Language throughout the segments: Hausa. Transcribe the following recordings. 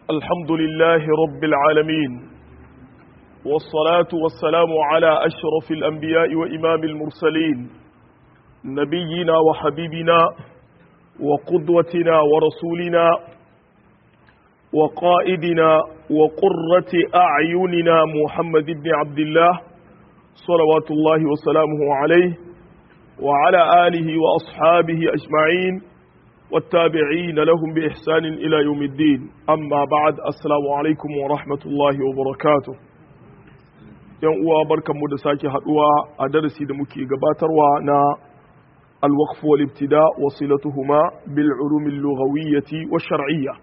الحمد لله رب العالمين والصلاة والسلام على أشرف الأنبياء وإمام المرسلين نبينا وحبيبنا وقدوتنا ورسولنا وقائدنا وقرة أعيننا محمد بن عبد الله صلوات الله وسلامه عليه وعلى آله وأصحابه أجمعين والتابعين لهم بإحسان إلى يوم الدين أما بعد السلام عليكم ورحمة الله وبركاته yan uwa barkanmu da sake haduwa a darasi da muke gabatarwa na alwaqf wal ibtida wa silatuhuma bil ulum al lughawiyyah wa shar'iyya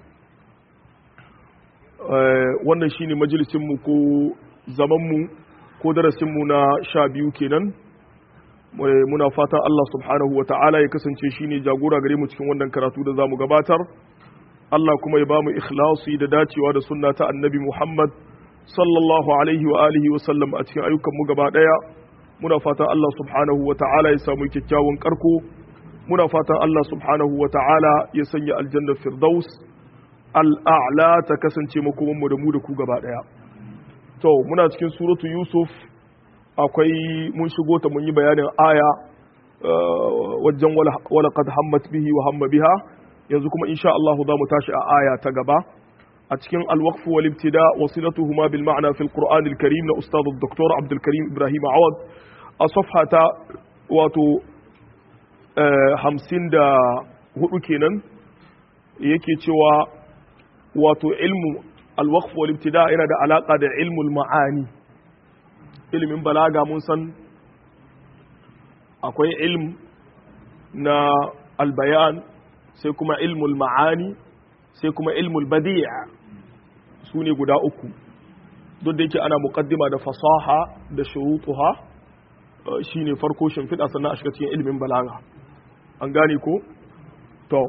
wannan shine majalisin mu ko zaman mu ko darasin mu na sha biyu kenan muna fata Allah subhanahu wa ta'ala ya kasance shine jagora gare mu cikin wannan karatu da zamu gabatar Allah kuma ya bamu ikhlasi da dacewa da sunna ta annabi Muhammad sallallahu alaihi wa alihi wa sallam a cikin ayyukan mu gaba daya muna fatan Allah subhanahu wa ta'ala ya samu kyakkyawan karko muna fatan Allah subhanahu wa ta'ala ya sanya aljanna firdaus al'a'la ta kasance makoman mu da mu da ku gaba daya to muna cikin suratu yusuf akwai mun shigo ta mun yi bayanin aya wajen wala qad hammat bihi wa hamma biha yanzu kuma insha Allah za mu tashi a aya ta gaba a cikin al-waqf wal ibtida wasilatuhuma bil ma'na fil qur'an al karim na ustad dr abdul karim ibrahim awad a safhata wato 54 kenan yake cewa wato ilmu al-waqf wal ibtida yana da alaka da ilmul ma'ani ilimin balaga mun san akwai ilm na albayan sai kuma ilmul ma'ani sai kuma ilmul badi'a su ne guda uku duk da yake ana muqaddima da fasaha da shurutuha shine farko shimfiɗa sannan a shiga cikin ilimin balaga an gane ko to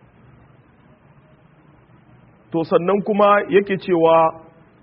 to sannan kuma yake cewa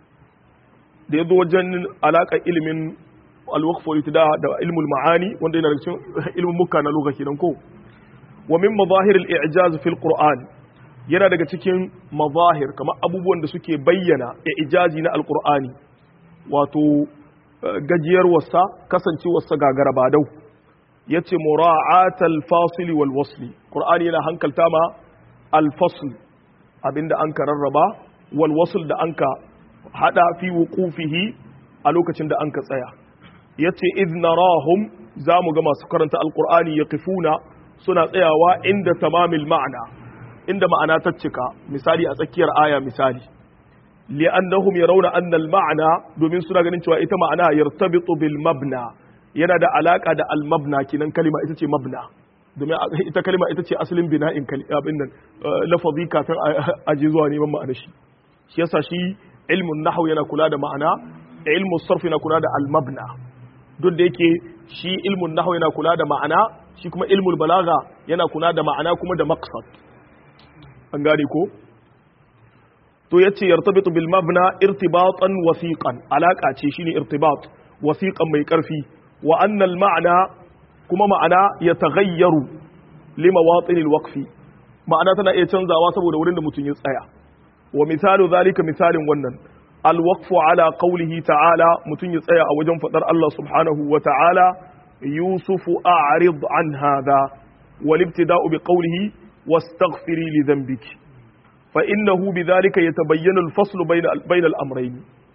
da ya zo wajen alaƙar ilimin alwakfo da da ilmul ma'ani wanda yana da cikin ilmin muka na lugha kenan ko wa min mazahir al-i'jaz fil qur'an yana daga cikin mazahir kamar abubuwan da suke bayyana i'jazi na alqur'ani wato gajiyar wasa kasancewar sa gagara badau yace mura'at al-fasil wal wasli qur'ani yana hankalta ma al-fasl abinda an ka rarraba wal wasl da an ka hada fi wuqufihi a lokacin da an ka tsaya yace idh narahum zamu ga masu karanta alqur'ani yaqifuna suna tsayawa inda tamamil ma'ana inda ma'ana ta cika misali a tsakiyar aya misali li'annahum yarawna anna al-ma'na domin suna ganin cewa ita ma'ana yartabitu bil mabna yana da alaka da al-mabna kinan kalima ita ce mabna domin ita kalima ita ce asalin bina'in abin nan lafazi kafin a je zuwa neman ma'ana shi shi yasa shi ilmun nahwu yana kula da ma'ana ilmu sarf yana kula da al-mabna duk da yake shi ilmun nahwu yana kula da ma'ana shi kuma ilmul balaga yana kula da ma'ana kuma da maqsad an gane ko to yace yartabitu bil mabna irtibatan wasiqan alaka ce shine irtibat wasiqan mai karfi wa anna al ma'na kuma ma'ana yataghayyaru limawatin al waqfi ma'ana tana iya canzawa saboda wurin da mutum ya tsaya wa misalu zalika misalin wannan alwaqfu ala qawlihi ta'ala mutun ya tsaya a wajen fadar Allah subhanahu wa ta'ala yusufu a'rid an hadha wal ibtida'u bi qawlihi wastaghfiri li dhanbiki fa innahu bidhalika yatabayyana al-fasl bayna bayna al-amrayn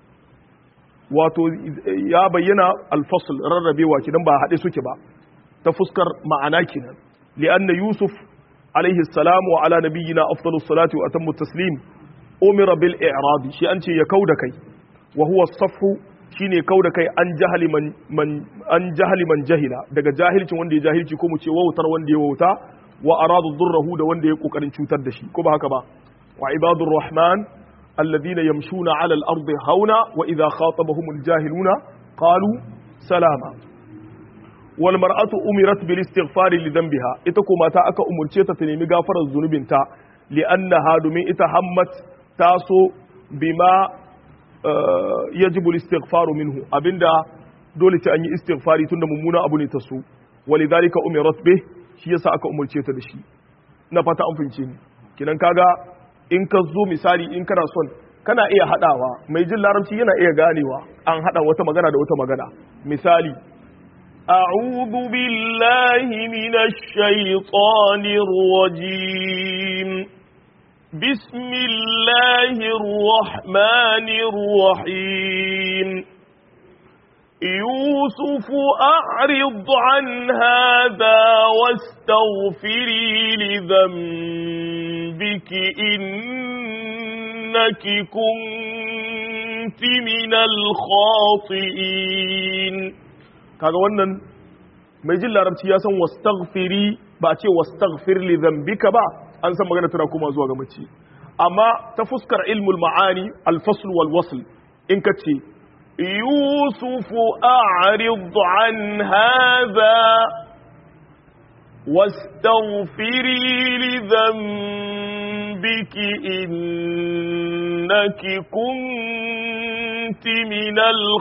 wato ya bayyana al-fasl rarrabewa kidan ba hade suke ba ta fuskar ma'ana kinan li'anna yusuf alayhi salam wa ala nabiyyina afdalus salati wa atammu taslim umira bil i'rad shi an ce ya kauda kai wa huwa safu shine kauda kai an jahali man, man an jahali man jahila daga jahilcin wanda ya jahilci ko mu ce wautar wanda ya wauta wa aradu durrahu da wanda ya kokarin cutar da shi ko ba haka ba wa ibadur rahman alladhina yamshuna ala al ardi hauna wa idha khatabahum al jahiluna qalu salama wal mar'atu umirat bil istighfar li dhanbiha ita ko mata aka umurce ta ta nemi gafarar zunubinta li'annaha domin ita hammat taso bima yajibu istighfaru minhu abinda dole ce an yi istighfari tunda mummuna abu ne ta so walidhalika umirat bih shi yasa aka umurce ta da shi na fata an fince ni kinan kaga in ka zo misali in kana son kana iya hadawa mai jin larabci yana iya ganewa an hada wata magana da wata magana misali أعوذ بالله من الشيطان الرجيم بسم الله الرحمن الرحيم يوسف أعرض عن هذا واستغفري لذنبك إنك كنت من الخاطئين kaga wannan mai jin larabci ya san wastaghfiri ba ce wastaghfir li dhanbika ba an san magana tana kuma zuwa ga mace amma ta fuskar ilmul ma'ani al-fasl wal wasl in ka ce يوسف أعرض عن هذا واستغفري لذنبك إنك كنت من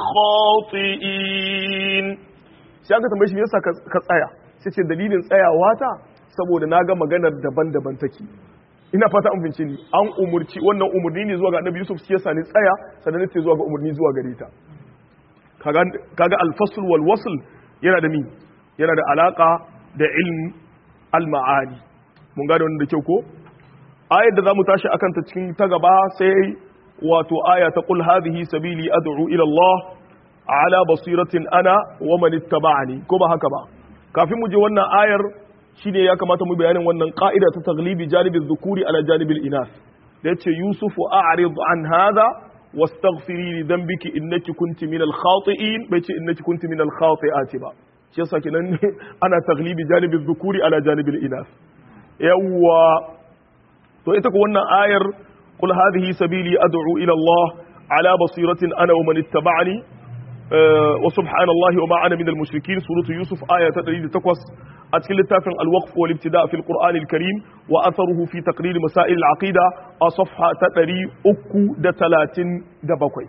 الخاطئين sai aka tambaye shi yasa ka tsaya sai ce dalilin tsayawa ta saboda na ga maganar daban-daban take ina fata an fince ni an umurci wannan umurni ne zuwa ga annabi yusuf shi yasa ni tsaya sannan ne zuwa ga umurni zuwa gare ta kaga al-fasl wal wasl yana da mi yana da alaka da ilm al-ma'ani mun gane wannan da kyau ko ayar da zamu tashi akan ta cikin ta gaba sai wato aya ta qul hadhihi sabili ad'u ila Allah ala basiratin ana wa man ittaba'ani ko ba haka ba kafin mu je wannan ayar shine ya kamata mu bayanin wannan ka'ida ta taglibi janibin dhukuri ala janibil inas da yace yusufu a'rid an hadha wastaghfiri li dhanbiki innaki kunti minal khati'in bai ce innaki kunti minal khati'ati ba shi yasa kenan ana taglibi janibin dhukuri ala janibil inas yawwa to ita ko wannan ayar qul hadhihi sabili ad'u ila Allah ala basiratin ana wa man ittaba'ani wa subhanallahi wa ma ana minal mushrikin suratu yusuf aya ta 108 a cikin littafin al-waqf wal ibtida fi al-qur'an al-karim wa atharuhu fi taqrir masail al-aqida a safha ta 337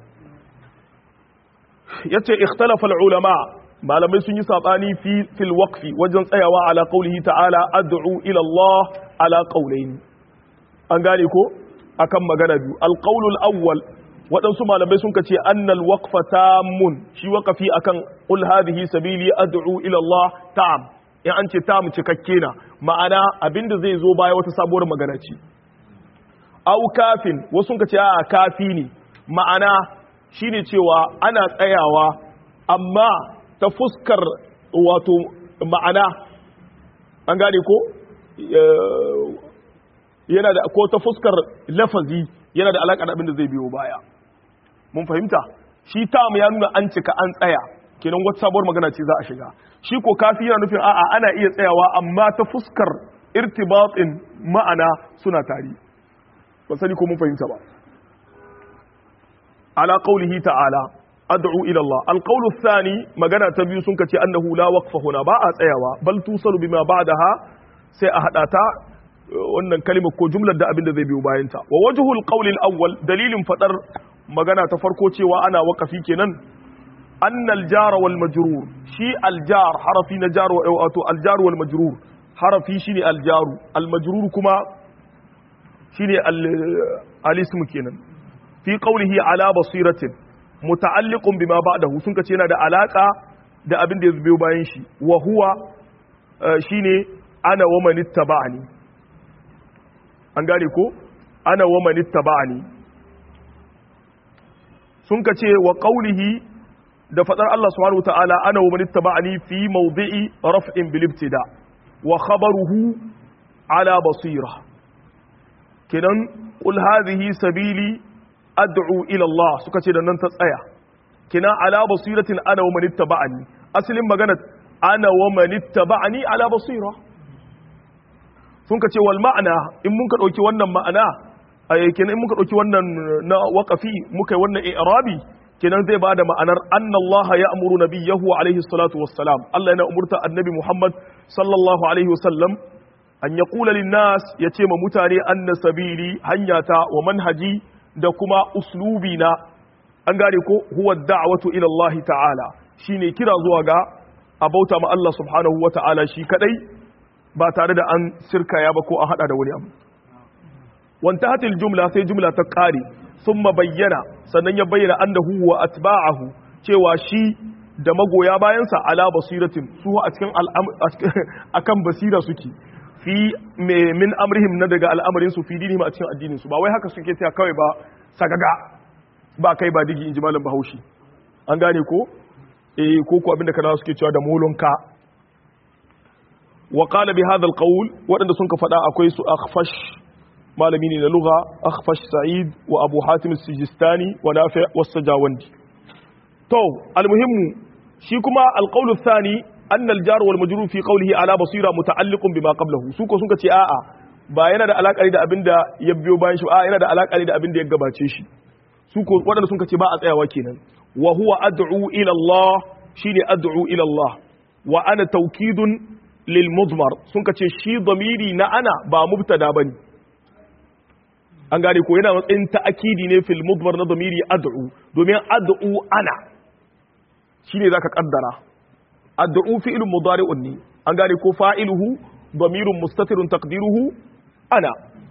yace ikhtalafa al-ulama malamai sun yi sabani fi fil waqfi wajen tsayawa ala qawlihi ta'ala ad'u ila Allah ala qawlayn an gane ko akan magana biyu al-qawlul awwal waɗansu malamai sun kace annal waqfa tamun shi waqafi akan qul hadhihi sabili ad'u ila Allah tam in an ce tam cikakke na ma'ana abinda zai zo baya wata sabuwar magana ce au kafin wasu sun kace a kafi ne ma'ana shine cewa ana tsayawa amma ta fuskar wato ma'ana an gane ko yana da ko ta fuskar lafazi yana da alaƙa da abin da zai biyo baya mun fahimta shi tam ya nuna an cika an tsaya kenan wata sabuwar magana ce za a shiga shi ko kafi yana nufin a'a ana iya tsayawa amma ta fuskar irtibatin ma'ana suna tari ba sani ko mun fahimta ba ala qaulihi ta'ala ad'u ila Allah alqawlu thani magana ta biyu sun kace annahu la waqfa huna ba a tsayawa bal tusalu bima ba'daha sai a hada ta wannan kalimar ko jumlar da abin da zai biyo bayan ta wa wajhul qawli al-awwal dalilin fadar magana ta farko cewa ana waqafi kenan anna al-jar wal majrur shi al-jar harafi na jar wa wato al-jar wal majrur harafi shine al-jaru al-majrur kuma shine al-ism kenan fi qawlihi ala basiratin muta'alliqun bima ba'dahu sun kace yana da alaka da abin da ya biyo bayan shi wa huwa shine ana wa man ittaba'ani an gane ko ana wa man ittaba'ani sun kace wa qawlihi da fadar Allah subhanahu wataala ana wa man ittaba'ani fi mawdi'i raf'in bil ibtida wa khabaruhu ala basira kenan qul hadhihi sabili ad'u ila Allah suka ce da nan ta tsaya kina ala basiratin ana wa man ittaba'ani asalin magana ana wa man ittaba'ani ala basira sun ka ce wal ma'ana in mun ka dauki wannan ma'ana ay kenan in muka dauki wannan na waqafi muka yi wannan i'rabi kenan zai bada ma'anar anna Allah ya'muru nabiyahu alaihi salatu wassalam Allah yana umurta annabi Muhammad sallallahu alaihi wasallam an yaqula lin nas yace ma mutane anna sabili hanyata wa manhaji da kuma uslubi na an gane ko huwa da'watu ila Allah ta'ala shine kira zuwa ga abauta ma Allah subhanahu wa ta'ala shi kadai ba tare da an sirkaya ba ko an hada da wani abu wanta hatil jumla sai jumla ta kare thumma bayyana sannan ya bayyana annahu wa atba'ahu cewa shi da magoya bayansa ala basiratin su a cikin akan basira suke fi min amrihim na daga al'amarin su fi dinihim a cikin addinin su ba wai haka suke tsaya kawai ba sagaga ba kai ba digi inji malam bahaushe an gane ko eh ko ko abinda kana suke cewa da molonka wa qala bi hadha alqawl wadanda sun ka fada akwai su akhfash malami ne na lugha akhfash sa'id wa abu hatim as-sijistani wa nafi' was-sajawandi to almuhimmu shi kuma alqawl athani anna al-jar wal majrur fi qawlihi ala basira muta'alliqun bima qablahu su ko sun ka ce a'a ba yana da alaka da abinda ya biyo bayan shi a yana da alaka da abinda ya gabace shi su ko wadanda sun ka ce ba a tsayawa kenan wa huwa ad'u ila Allah shine ad'u ila Allah wa ana tawkidun lil mudmar sun ka ce shi damiri na ana ba mubtada bane an gane ko yana matsayin ta'akidi ne fil mudmar na damiri ad'u domin ad'u ana shine zaka kaddara ad'u fi'lun mudari'un ne an gane ko fa'iluhu damirun mustatirun taqdiruhu ana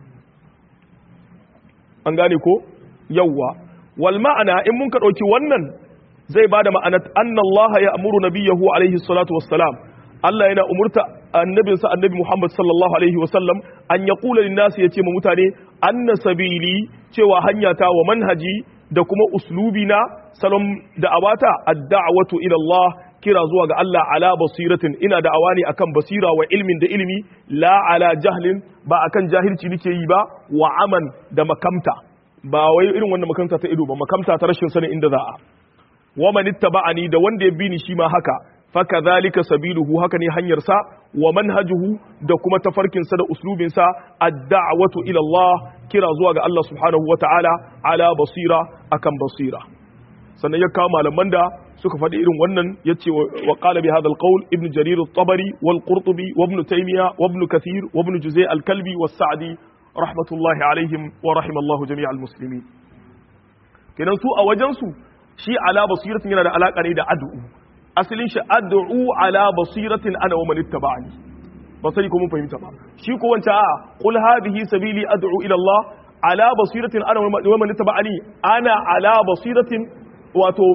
an gane ko yawwa wal ma'ana in mun ka dauki wannan zai bada ma'anar anna Allah ya amuru nabiyahu alaihi salatu wassalam Allah yana umurta annabinsa annabi Muhammad sallallahu alaihi wasallam an ya kula linnasi ya ce ma mutane anna sabili cewa hanya ta wa manhaji da kuma uslubi na salon da'awata ad-da'watu ila Allah kira zuwa ga Allah ala basiratin ina da'awa ne akan basira wa ilmin da ilimi la ala jahlin ba akan jahilci nake yi ba wa aman da makamta ba wai irin wannan makamta ta ido ba makamta ta rashin sanin inda za a wa man ittaba'ani da wanda ya bi ni shi ma haka fakadhalika sabiluhu haka ne hanyarsa wa manhajuhu da kuma tafarkinsa da uslubinsa ad-da'watu ila Allah kira zuwa ga Allah subhanahu wata'ala ala basira akan basira sannan ya kawo malaman da suka faɗi irin wannan yace wa qala bi hadha al-qawl ibn jarir at-tabari wal qurtubi wa ibn taymiya wa ibn kathir wa ibn juzay al-kalbi was sa'di rahmatullahi alaihim wa rahimallahu jami' al-muslimin kenan su a wajen su shi ala basiratin yana da alaka ne da ad'u asalin shi ad'u ala basiratin ana wa man ittaba'ani ba sai ko mun fahimta ba shi ko wanta a qul hadhihi sabili ad'u ila Allah ala basiratin ana wa man ittaba'ani ana ala basiratin wato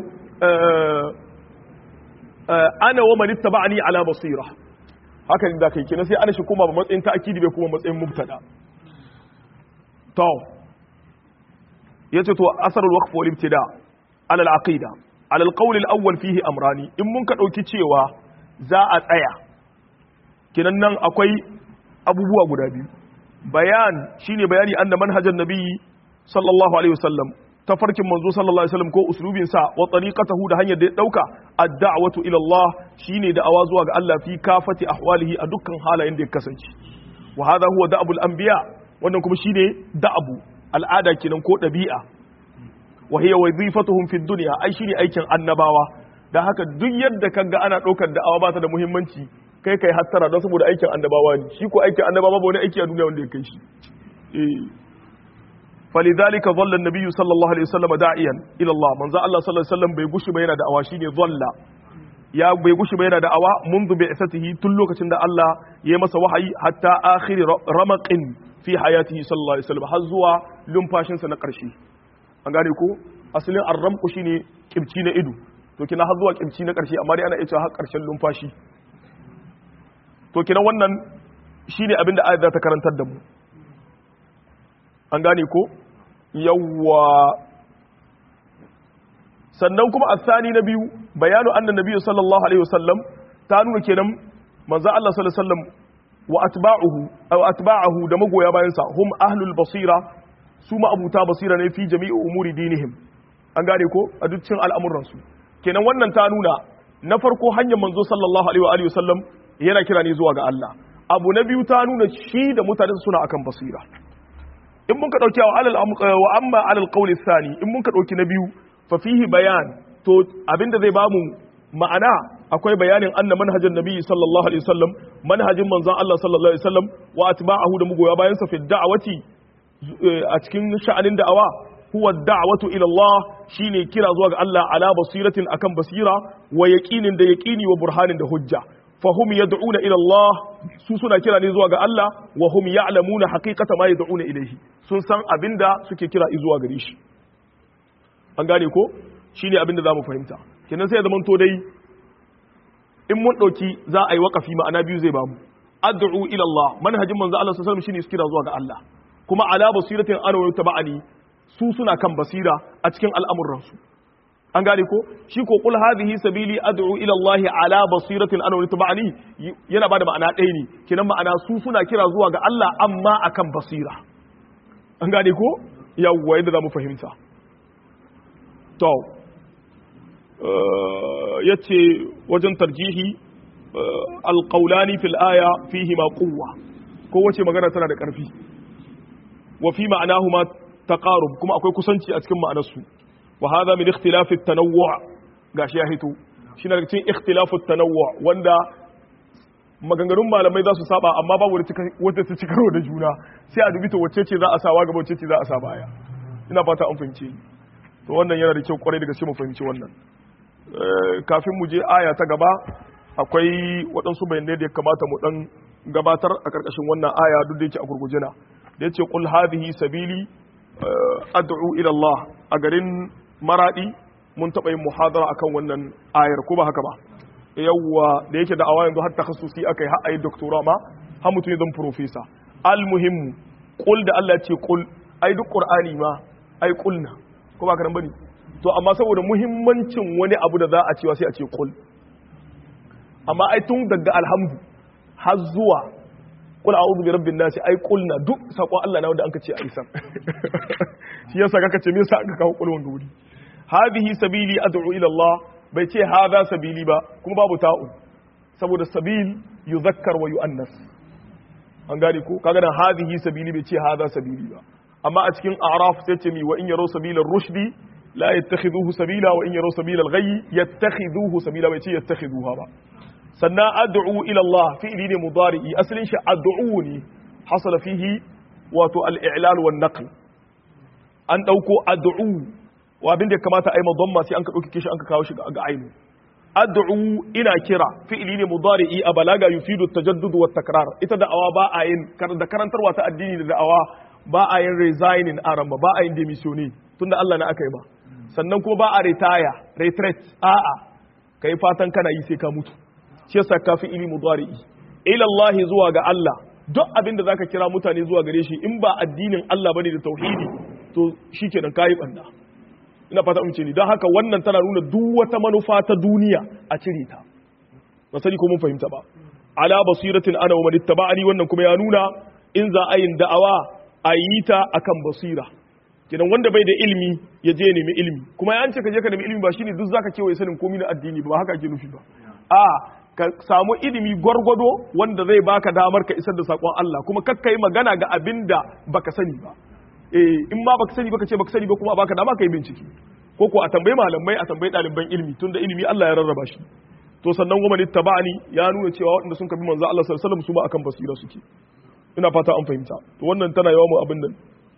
ana wa man ittaba'ani ala basira haka da kai kina sai ana shi kuma ba matsayin ta'kidi bai kuma matsayin mubtada to yace to asarul waqf wal ibtida ala al-aqida على القول الأول فيه أمراني إن منك أوكي تشيوا za a tsaya kinan nan akwai abubuwa guda biyu bayan shine bayani anna manhajan nabi sallallahu alaihi wasallam tafarkin manzo sallallahu alaihi wasallam ko uslubin sa wa tariqatahu da hanyar da ya dauka ad-da'watu ila Allah shine da awa zuwa ga Allah fi kafati ahwalihi a dukkan halayen da ya kasance wa hadha huwa da'abul anbiya wannan kuma shine da'abu al'ada kenan ko dabi'a wa hiya wazifatuhum fi dunya ai shine aikin annabawa dan haka duk yadda kaga ana daukar da'awa ba ta da muhimmanci kai kai hattara don saboda aikin annabawa ne shi ko aikin annabawa ba wani aiki a duniya wanda ya kai shi eh فلذلك ظل النبي صلى الله عليه وسلم داعيا الى الله من الله صلى الله عليه وسلم bai gushi ba yana da'awa shine dhalla ya bai gushi ba yana da'awa منذ بعثته tun lokacin da Allah ya masa wahayi hatta akhir ramaqin fi hayatihi sallallahu alaihi wasallam har zuwa lumfashin sa na karshe an gane ko asalin arramku shine kibci na ido to kina har zuwa kibci na karshe amma dai ana iya cewa har karshen lumfashi to kina wannan shine abin da ayat ta karantar da mu an gane ko yawwa sannan kuma asani na biyu bayanu annan nabiyyu sallallahu alaihi wasallam ta nuna kenan manzo Allah sallallahu alaihi wasallam wa atba'uhu aw atba'uhu da magoya bayan sa hum ahlul basira su ma abuta basira ne fi jami'i umuri dinihim an gane ko a dukkan al'amuran su kenan wannan ta nuna na farko hanyar manzo sallallahu alaihi wa alihi wasallam yana kira ne zuwa ga Allah abu na biyu ta nuna shi da mutane suna akan basira in mun ka dauki wa alal wa amma alal qawli thani in mun ka dauki na biyu fa fihi bayan to abinda zai bamu ma'ana akwai bayanin anna manhajin nabi sallallahu alaihi wasallam manhajin manzon Allah sallallahu alaihi wasallam wa atba'ahu da mugoya bayan sa fi da'awati a cikin sha'anin da'awa huwa da'watu ila Allah shine kira zuwa ga Allah ala basiratin akan basira wa yaqinin da yaqini wa burhanin da hujja fahum yad'una ila Allah su suna kira ne zuwa ga Allah wa hum ya'lamuna haqiqata ma yad'una ilayhi sun san abinda suke kira zuwa gare shi an gane ko shine abinda zamu fahimta kenan sai ya zama to dai in mun dauki za a yi waqafi ma'ana biyu zai bamu ad'u ila Allah manhajin manzo Allah sallallahu alaihi wasallam shine su kira zuwa ga Allah kuma ala basiratin ana wa tabani su suna kan basira a cikin al'amuransu an gane ko shi ko kul hadhihi sabili ad'u ila Allah ala basiratin ana wa tabani yana bada ma'ana ɗaya ne kinan ma'ana su suna kira zuwa ga Allah amma akan basira an gane ko yawwa yadda zamu fahimta to yace wajen tarjihi alqaulani fil aya fihi ma quwwa ko wace magana tana da ƙarfi wa fi ma'anahuma taqarub kuma akwai kusanci a cikin ma'anarsu wa hadha min ikhtilaf at-tanawwu' gashi ya hito shi na cikin ikhtilaf at-tanawwu' wanda maganganun malamai za su saba amma babu wata ta cikaro da juna sai a dubi to wacce ce za a sawa gaba wacce ce za a sa baya ina fata an fahimce to wannan yana da kyau kwarai da gaske mu fahimci wannan kafin mu je aya ta gaba akwai waɗansu bayanai da ya kamata mu dan gabatar a ƙarƙashin wannan aya duk da yake a gurguje na da yace qul hadhihi sabili ad'u ila Allah a garin maradi mun taɓa yin muhadara akan wannan ayar ko ba haka ba yawwa da yake da awa yanzu har takhassusi akai har ayi doctora ma har mutum ya zama professor al muhimmu qul da Allah ya ce qul ai duk qur'ani ma ai qulna ko ba karan bane to amma saboda muhimmancin wani abu da za a cewa sai a ce qul amma ai tun daga alhamdu har zuwa kul a'udhu bi rabbin nas ai kulna duk sakon Allah na wanda anka ce aisan shi yasa kaka ce me yasa aka kawo kulun wuri hadhihi sabili ad'u ila Allah bai ce hadha sabili ba kuma babu ta'u saboda sabil yuzakkar wa yu'annas an gane ko kaga nan hadhihi sabili bai ce hadha sabili ba amma a cikin a'raf sai ce mi wa in yaro sabilar rushdi la yattakhiduhu sabila wa in yaro sabilal ghayyi yattakhiduhu sabila bai ce yattakhiduha ba sannan ad'u ila Allah fi'li ne mudari'i asalin shi ad'u ne hasala fihi wato al-i'lal wan naql an dauko ad'u wa abin da ya kamata ai madamma sai an ka dauke shi an ka kawo shi ga ainu ad'u ina kira fi'li ne mudari'i a balaga yufidu at-tajaddud wa takrar ita da'awa ba a yin da karantarwa ta addini da da'awa ba a yin resigning aramba ba a yin demissioning tunda Allah na aka yi ba sannan kuma ba a retire retreat a'a kai fatan kana yi sai ka mutu shi yasa kafi ili mudari'i ila Allah zuwa ga Allah duk abin da zaka kira mutane zuwa gare shi in ba addinin Allah bane da tauhidi to shikenan kai banda ina fata mun ce ni don haka wannan tana nuna duk wata manufa ta duniya a cire ta ba sani ko mun fahimta ba ala basiratin ana wa man ittaba'ani wannan kuma ya nuna in za a yin da'awa a yi ta akan basira kenan wanda bai da ilimi ya je nemi ilimi kuma ya ce ka je ka nemi ilimi ba shine duk zaka kewaye sanin komai na addini ba haka ake nufi ba a ka samu ilimi gwargwado wanda zai baka damar ka isar da sakon Allah kuma kakka yi magana ga abin da baka sani ba eh in ma baka sani baka ce baka sani ba kuma baka dama kai bincike ko ko a tambayi malamai a tambayi ɗaliban ilimi tunda ilimi Allah ya rarraba shi to sannan wa man ittaba'ani ya nuna cewa waɗanda sun kabi manzo Allah sallallahu alaihi wasallam su ba akan basira suke ina fata an fahimta to wannan tana yawa mu abin nan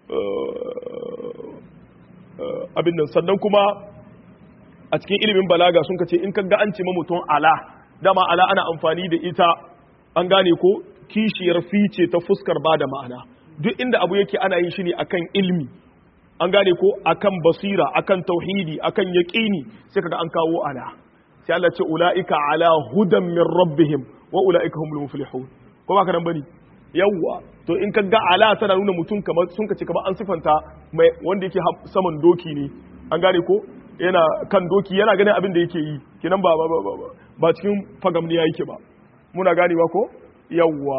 abin nan sannan kuma a cikin ilimin balaga sun kace in ka ga an ce mutum ala dama ala ana amfani da ita an gane ko kishiyar fice ta fuskar ba da ma'ana duk inda abu yake ana yin shi ne akan ilmi an gane ko akan basira akan tauhidi akan yaqini sai kaga an kawo ala sai Allah ce ulaika ala hudan min rabbihim wa ulaika humul muflihun ko ba ka nan bane yawwa to in kaga ala tana nuna mutum kamar sun kace kamar an sifanta mai wanda yake saman doki ne an gane ko yana kan doki yana ganin abin da yake yi kenan ba ba ba ba cikin fagamniya yake ba muna ganewa ko yawwa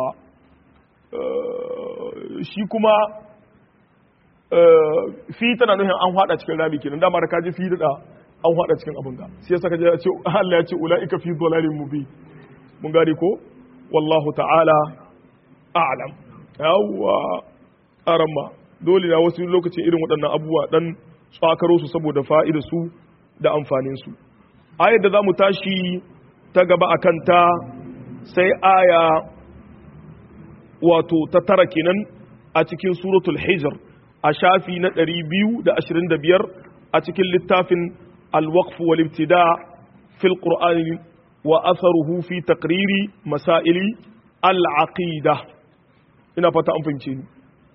shi kuma fi tana nuhin an hada cikin rami kenan dama da kaji fi da an hada cikin abin ga sai saka ya ce Allah ya ce ulaika fi dhalalin mubin mun gane ko wallahu ta'ala a'lam yawwa aramma dole na wasu lokacin irin waɗannan abubuwa dan tsakaro su saboda fa'ida su da amfanin su ayar da zamu tashi ta gaba akan ta sai aya wato ta tara kenan a cikin suratul hijr a shafi na 225 a cikin littafin al-waqf wal ibtida fil qur'an wa atharuhu fi taqriri masaili al-aqida ina fata an fahimce ni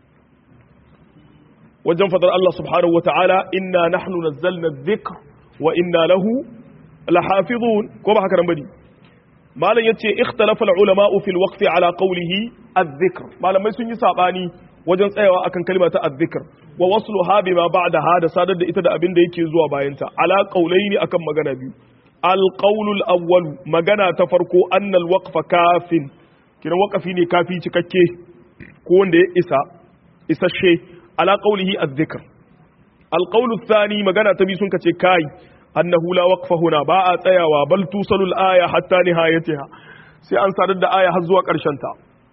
wajen fadar Allah subhanahu wa ta'ala inna nahnu nazzalna dhikr wa inna lahu lahafizun ko ba haka nan bane malam yace ikhtalafa al-ulama fi al-waqf ala qawlihi adh-dhikr malamai sun yi sabani wajen tsayawa akan kalma ta adh-dhikr wa wasluha bima ba'daha da sadar da ita da abin da yake zuwa bayan ta ala qawlaini akan magana biyu al-qawlu al-awwal magana ta farko annal waqfa kafin kina waqafi ne kafi cikakke ko wanda ya isa isasshe ala qawlihi adh-dhikr al-qawlu ath-thani magana ta biyu sun kace kai annahu la waqfa huna ba a tsayawa bal tusalu al-aya hatta nihayatiha sai an sadar da aya har zuwa karshen ta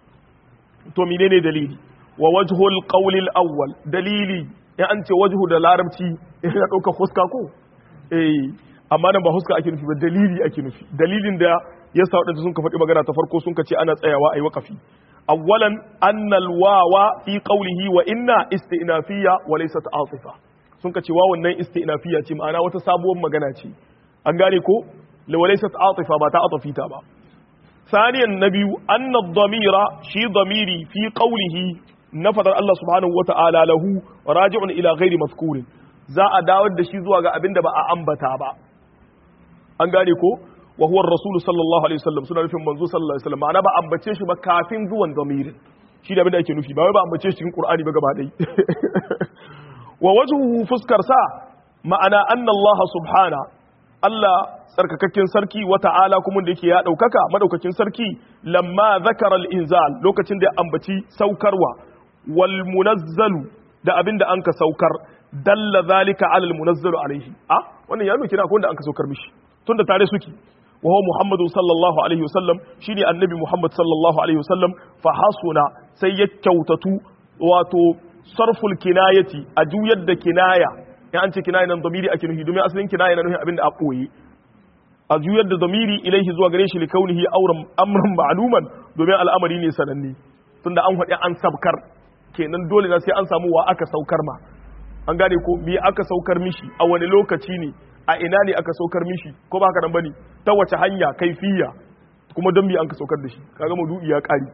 to menene dalili wa wajhu al-qawl al-awwal dalili ya an ce wajhu da larabci ya dauka fuska ko eh amma nan ba fuska ake nufi ba dalili ake nufi dalilin da ya sa wadanda sun ka faɗi magana ta farko sun ka ce ana tsayawa ayi waqafi awwalan anna al-wawa fi qawlihi wa inna istinafiyya wa laysat atifa sun ka ce wa wannan istinafiya ce ma'ana wata sabuwar magana ce an gane ko lawalaysat atifa ba ta atafita ba saniyan na biyu anna dhamira shi dhamiri fi qawlihi na fadar Allah subhanahu wata'ala lahu raji'un ila ghairi mazkurin za a dawar da shi zuwa ga abinda ba a ambata ba an gane ko wa huwa ar-rasul sallallahu alaihi wasallam suna nufin manzo sallallahu alaihi wasallam ma'ana ba ambace shi ba kafin zuwan dhamirin shi da abinda ake nufi ba wai ba ambace shi cikin qur'ani ba gaba ɗaya wa wajhuhu fuskar sa ma'ana anna Allah subhana Allah tsarkakakken sarki wa ta'ala kuma da yake ya daukaka madaukakin sarki lamma zakara al-inzal lokacin da ya ambaci saukarwa wal munazzalu da abinda anka saukar dalla zalika ala al-munazzalu alaihi a wannan ya nuna kina ko da anka saukar mishi tunda tare suke wa huwa muhammadu sallallahu alaihi wasallam shine annabi muhammad sallallahu alaihi wasallam fa hasuna sai ya kyautatu wato sarful kinayati a juyar da kinaya in an ce kinaya nan zamiri ake nufi domin asalin kinaya na nufi abinda a ɓoye a juyar da zamiri ilaihi zuwa gare shi likaunihi auren amran ma'luman domin al'amari ne sananne tunda an haɗe an sabkar kenan dole na sai an samu wa aka saukar ma an gane ko me aka saukar mishi a wani lokaci ne a ina ne aka saukar mishi ko ba haka nan bane ta wace hanya kaifiya kuma don me an ka saukar da shi kaga maudu'i ya kare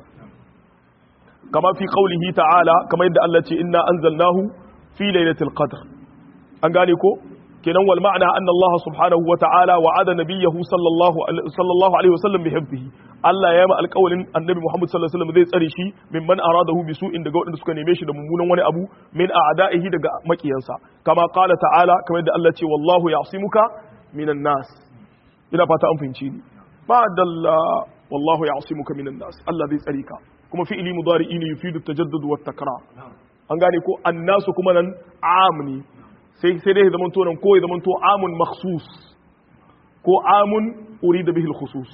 kama fi qaulihi ta'ala kamar yadda Allah ce inna anzalnahu fi lailatul qadr an gane ko kenan wal ma'ana anna Allah subhanahu wa ta'ala wa'ada nabiyahu sallallahu sallallahu alaihi wasallam bi hifzihi Allah ya ma alƙawalin annabi Muhammad sallallahu alaihi wasallam zai tsare shi min man aradahu bi su'in daga waɗanda suka neme shi da mummunan wani abu min a'da'ihi daga makiyansa kama qala ta'ala kamar yadda Allah ce wallahu ya'simuka minan nas ina fata an fahimci ni ba dalla wallahu ya'simuka minan nas Allah zai tsare ka kuma fi'ili mudari'i ne yufidu tajaddud wa takrar an gane ko annasu kuma nan am ne sai sai dai zaman to nan ko ya zaman to amun makhsus ko amun urida bihi al-khusus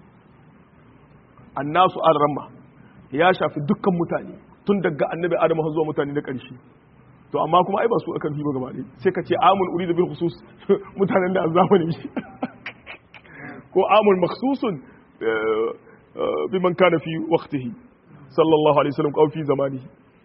annasu al-ramma ya shafi dukkan mutane tun daga annabi adamu har zuwa mutane na ƙarshe to amma kuma ai ba su akan hiba gaba ɗaya sai ka ce amun urida bil khusus mutanen da zamani shi ko amun makhsusun biman kana fi waqtihi sallallahu alaihi wasallam ko fi zamanihi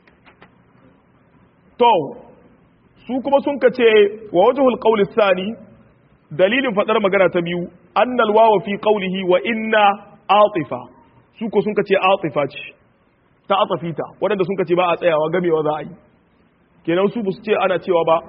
to su kuma sun kace wa wajhul qawl thani dalilin fadar magana ta biyu annal wawa fi qawlihi wa inna atifa su ko sun kace atifa ce ta atafita wadanda sun kace ba a tsayawa gamewa za a yi kenan su su ce ana cewa ba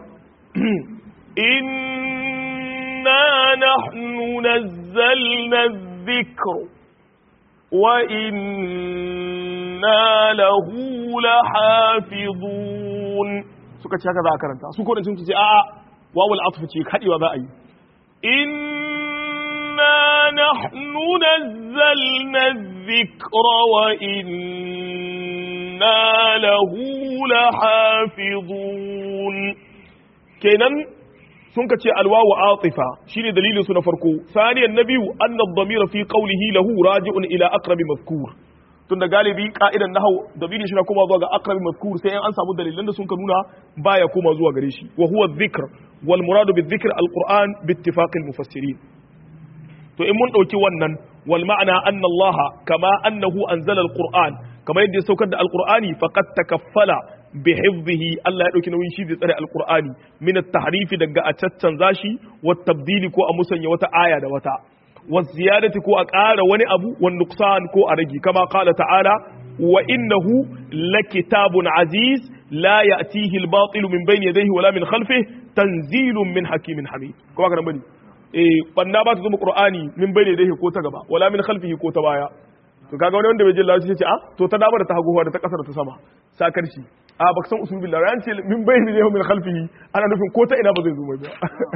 inna nahnu nazzalna dhikra wa inna lahu lahafizun suka ce haka za a karanta su kodin sun ce a'a wawul atfu ce kadewa za a yi inna nahnu nazzalna dhikra wa inna lahu lahafizun kenan sun ka ce alwawu atifa shine dalilin su na farko saniyan na biyu anna ad-damira fi qawlihi lahu raji'un ila aqrabi mazkur tunda galibi ka'idan nahau dabiri shi na koma zuwa ga aqrabi mazkur sai an samu dalilan da sun ka nuna baya koma zuwa gare shi wa huwa dhikr wal muradu bi dhikr al-qur'an bi ittifaq al-mufassirin to in mun dauki wannan wal ma'ana anna Allah kama annahu anzala al-qur'an kama yadda ya saukar da al-qur'ani faqad takaffala bi hifdhihi Allah ya dauki nauyin shi zai tsare al-qur'ani min at-tahrif daga a caccanza shi wa tabdili ko a musanya wata aya da wata wa ziyadati ko a ƙara wani abu wa nuqsan ko a rage kama qala ta'ala wa innahu lakitabun aziz la ya'tihi al-batil min bayni yadayhi wala min khalfihi tanzilun min hakimin hamid ko haka nan bane eh banna ba ta zama qur'ani min bayni yadayhi ko ta gaba wala min khalfihi ko ta baya to kaga wani wanda bai jin lafiya ce a to ta dama da ta hagu da ta kasar ta sama sakar shi a baka san usul billah ran ce min bayni yadayhi min khalfihi ana nufin ko ta ina ba zai zo mai ba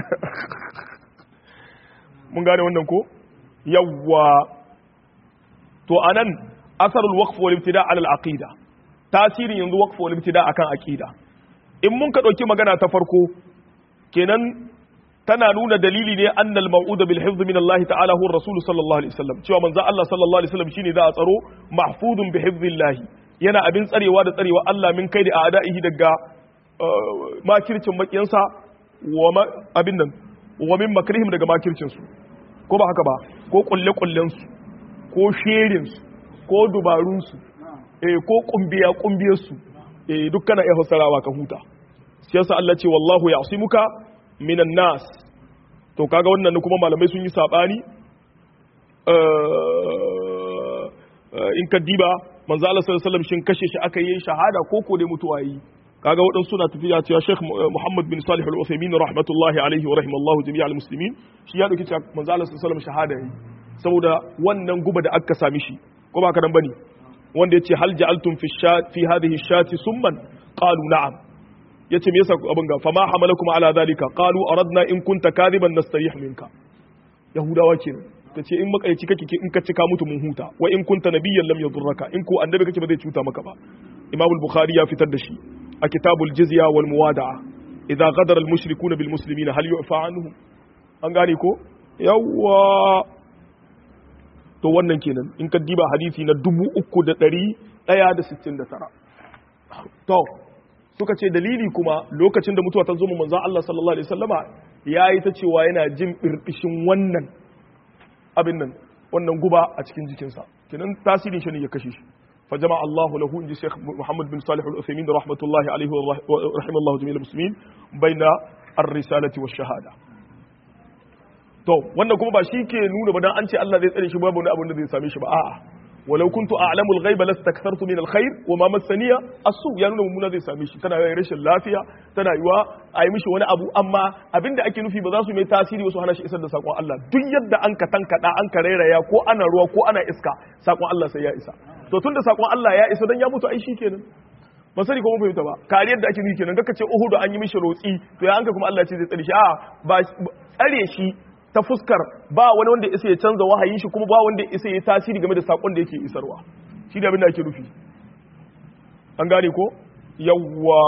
mun gane wannan ko yawwa to anan asarul waqf wal ibtida ala al aqida tasirin yanzu waqf wal ibtida akan aqida in mun ka dauki magana ta farko kenan tana nuna dalili ne annal mau'uda bil hifz min Allah ta'ala huwa rasul sallallahu alaihi wasallam cewa manzo Allah sallallahu alaihi wasallam shine za a tsaro mahfuzun bi hifzillah yana abin tsarewa da tsarewa Allah min kai da a'da'ihi daga makircin makiyansa wa abin nan wa min makrihim daga makircin su ko ba haka ba ko kulle kullen su ko sherin su ko dubarun su eh ko kumbiya kumbiyar su eh duk kana iya fassarawa ka huta shi yasa Allah ce wallahu ya'simuka minan nas to kaga wannan kuma malamai sun yi sabani in ka diba manzo Allah sallallahu alaihi wasallam shin kashe shi aka yi shahada ko ko dai mutuwa yi kaga waɗansu suna tafiya cewa Sheikh Muhammad bin Salih Al-Uthaymeen rahmatullahi alaihi wa rahimallahu jami'al muslimin shi ya dauki cewa manzo Allah sallallahu alaihi wasallam shahada yi saboda wannan guba da aka sami shi ko ba ka dan bane wanda yace hal ja'altum fi fi hadhihi shati summan qalu na'am yace me yasa abin ga fama hamalakum ala zalika qalu aradna in kunta kadiban nastarih minka yahudawa kenan tace in makaici kake in ka cika mutu mun huta wa in kunta nabiyyan lam yadurraka in ko annabi kake ba zai cuta maka ba imam al-bukhari ya fitar da shi a kitabul jizya wal muwada'a idza ghadara al-mushrikuna bil muslimina hal yu'fa anhum an gane ko yawwa to wannan kenan in ka diba hadisi na 3169 to suka ce dalili kuma lokacin da mutuwa ta zo mu manzon Allah sallallahu alaihi wasallama yayi ta cewa yana jin birbishin wannan abin nan wannan guba a cikin jikinsa kenan tasirin shi ne ya kashe shi fa jama'a Allahu lahu inji Sheikh Muhammad bin Salih Al-Uthaymeen rahmatullahi alaihi wa rahimallahu jami'al muslimin baina ar-risalati wash shahada to wannan kuma ba shi ke nuna ba dan an ce Allah zai tsare shi babu wani abin da zai same shi ba a'a ولو كنت اعلم الغيب لاستكثرت من الخير وما مسني السوء ya nuna mummuna zai same shi tana yi rashin lafiya tana yiwa a yi mishi wani abu amma abinda ake nufi ba za su mai tasiri wasu hana shi isar da sakon Allah duk yadda an ka tankada an ka rairaya ko ana ruwa ko ana iska sakon Allah sai ya isa to tunda sakon Allah ya isa dan ya mutu ai kenan ba sani ko mun fahimta ba kariyar da ake nufi kenan kaka ce Uhud an yi mishi rotsi to ya anka kuma Allah ce zai tsare shi a ba tsare shi ta fuskar ba wani wanda isa ya canza wahayin shi kuma ba wanda isa ya tasiri game da sakon da yake isarwa shi da abin da ake nufi an gane ko yawwa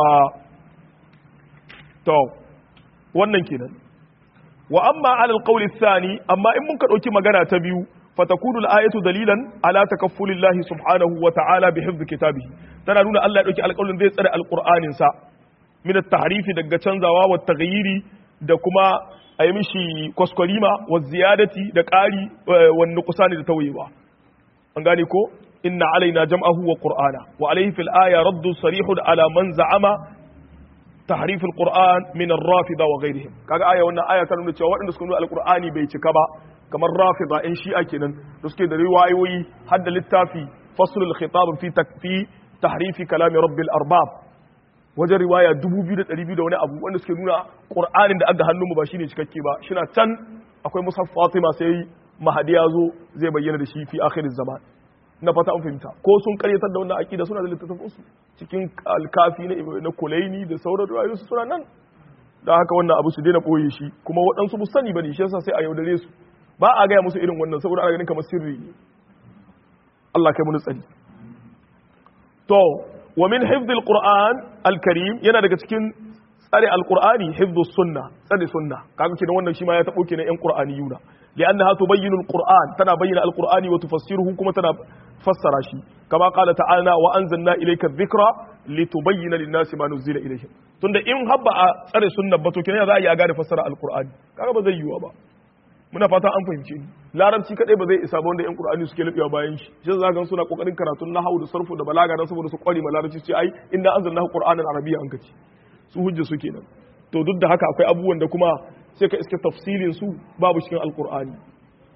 to wannan kenan wa amma ala alqawli thani amma in mun ka dauki magana ta biyu fatakunu al-ayatu dalilan ala takaffulillahi subhanahu wa ta'ala bi hifdhi kitabihi tana nuna Allah ya dauki alƙawarin zai tsare alqur'anin sa min at-tahrifi daga canzawa wa taghyiri da kuma a yi mishi kwaskwarima wa ziyadati da ƙari wa nuqsani da tawayewa an gane ko inna alaina jam'ahu wa qur'ana wa alayhi fil aya raddu sarihun ala man za'ama tahrif al-qur'an min ar-rafida wa ghayrihim kaga aya wannan aya ta nuna cewa waɗanda suka nuna al-qur'ani bai cika ba kamar rafida in shi'a kenan da suke da riwayoyi har da littafi fasl al-khitab fi takfi tahrif kalam rabbil arbab wajen riwaya 2200 da wani abu wanda suke nuna qur'anin da aga hannunmu ba shine cikakke ba shina can akwai musaf fatima sai mahadi ya zo zai bayyana da shi fi akhiriz zaman na fata an fahimta ko sun karyatar da wannan aqida suna da littattafan su cikin alkafi na na kulaini da sauran riwayoyi su suna nan da haka wannan abu su daina boye shi kuma waɗansu bu sani bane shi yasa sai a yaudare su ba a gaya musu irin wannan saboda ana ganin kamar sirri ne Allah kai mu tsari to wa min hifdhil qur'an al-karim yana daga cikin tsare al-qur'ani hifdhus sunna tsare sunna kaga kenan wannan shi ma ya tabo kenan yan qur'aniyuna li'annaha tubayyinu al-qur'an tana bayyana al-qur'ani wa tufassiruhu kuma tana fassara shi kama qala ta'ala wa anzalna ilayka adh-dhikra litubayyana lin-nasi ma nuzila ilayhim tunda in habba a tsare sunna ba to kenan za a yi a gane fassara al-qur'ani kaga ba zai yiwa ba muna fata an fahimce ni larabci kadai ba zai isa ba wanda yan qur'ani suke lubewa bayan shi shi za ga suna kokarin karatun nahwu da sarfu da balaga dan saboda su kware ma larabci ce ai inda anzalnahu qur'anan arabiyya an kace su hujja su kenan to duk da haka akwai abubuwan da kuma sai ka iske tafsilin su babu cikin alqur'ani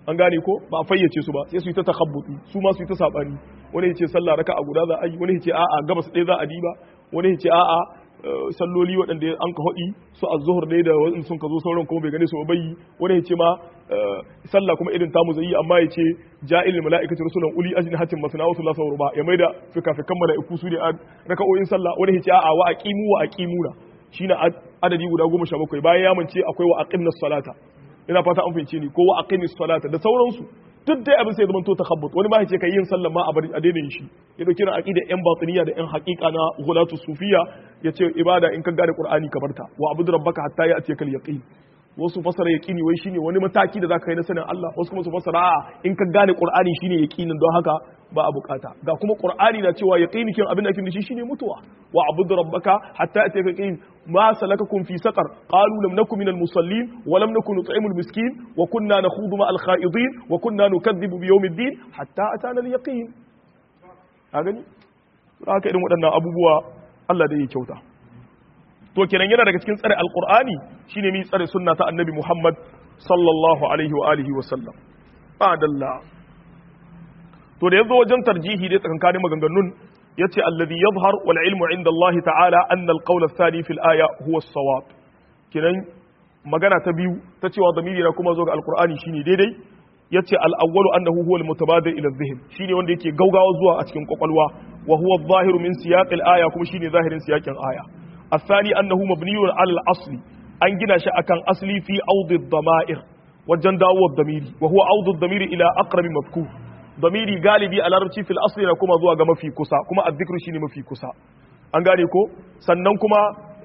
an gane ko ba a fayyace su ba sai su yi ta takhabbuti su ma su yi ta sabani wani ya ce sallah raka a guda za a yi wani ya ce a'a gabas ɗaya za a diba wani ya ce a'a salloli waɗanda an ka haɗi su a zuhur ne da wani sun ka zo sauran kuma bai gane su ba yi wani ya ce ma sallah kuma irin tamu zai yi amma ya ce ja'il mala'ikati rusulan uli ajni hatin masna wasu lasa ruba ya maida fikafikan mala'iku su ne a raka'o'in sallah wani ya ce a'a wa aqimu wa aqimuna shine adadi guda goma sha bakwai bayan ya mance akwai wa aqimnas salata ina fata an fahimce ni ko wa aqimis salata da sauransu duk dai abin sai zaman to takhabbut wani ma yace kai yin sallah ma a bari a daina yin shi ya dauki ran aqida yan batiniya da yan haqiqa na ghulatu sufiya yace ibada in ka gane qur'ani ka barta wa abudu rabbaka hatta ya atiyakal yaqin wasu fasara yaqini wai shine wani mataki da zaka kai na sanin Allah wasu kuma su fasara a in ka gane qur'ani shine yaqinin don haka ba a bukata ga kuma qur'ani na cewa yaqini kin abin da ake shi shine mutuwa wa abudu rabbaka hatta atiyakal yaqin ma salakakum fi saqar qalu lam nakum minal musallin wa lam nakun nut'imul miskin wa kunna nakhudu ma al kha'idin wa kunna nukadhibu bi yawmiddin hatta atana al yaqin a gani haka irin waɗannan abubuwa Allah da ya kyauta to kenan yana daga cikin tsare alqur'ani shine mi tsare sunna ta annabi Muhammad sallallahu alaihi wa alihi wa sallam adalla to da yazo wajen tarjihi dai tsakankanin maganganun yace alladhi yadhhar wal ilmu inda Allah ta'ala anna al qawl ath-thani fil aya huwa as-sawab kenan magana ta biyu ta cewa zamiri na kuma zo ga alqur'ani shine daidai yace al-awwalu annahu huwa al-mutabadir ila adh-dhihn shine wanda yake gaugawa zuwa a cikin kwakwalwa wa huwa adh-dhahiru min siyaq al-aya kuma shine zahirin siyakin aya الثاني أنه مبني على الأصل أن جنا أكان أصلي في أوض الضمائر وجن داو الضمير وهو أوض الضمير إلى أقرب مفكور ضميري غالبي على ربتي في الأصل لكم ذو ما في كسا كما الذكر شيني ما في كسا an gane ko sannan kuma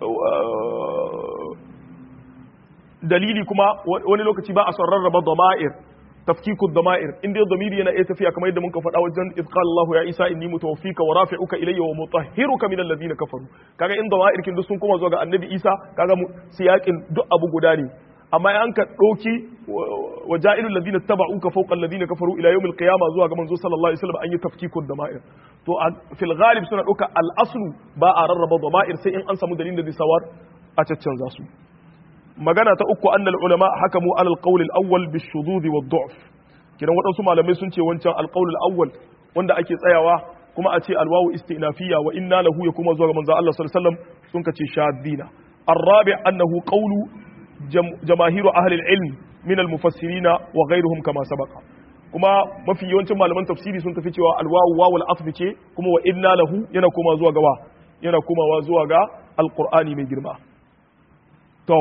dalili kuma wani lokaci ba a son rarraba dama'ir tafkiku dama'ir in dai damiri yana iya tafiya kamar yadda muka faɗa wajen idh qala Allahu ya Isa inni mutawaffika wa rafi'uka ilayya wa mutahhiruka min alladhina kafaru kaga in dama'ir kin duk sun koma zuwa ga annabi Isa kaga siyakin duk abu guda ne amma an ka ɗauki wa ja'ilul ladina taba'uka fawqa alladhina kafaru ila yawmil qiyama zuwa ga manzo sallallahu alaihi wasallam an yi tafkikun dama'ir to fil ghalib suna ɗauka al aslu ba a rarraba dama'ir sai in an samu dalilin da sawar a caccanza su magana ta uku annal ulama hakamu alal qawl al awwal bis shudud wa du'f kidan waɗansu malamai sun ce wancan al qawl al awwal wanda ake tsayawa kuma a ce al wawu istinafiya wa inna lahu ya kuma zuwa ga manzo Allah sallallahu alaihi wasallam sun kace shadina الرابع أنه قول جماهير أهل العلم من المفسرين وغيرهم كما سبق kuma mafi yawancin malaman tafsiri sun tafi cewa alwawu wawul asfi ce kuma wa inna lahu yana koma zuwa gawa yana komawa zuwa ga alqur'ani mai girma to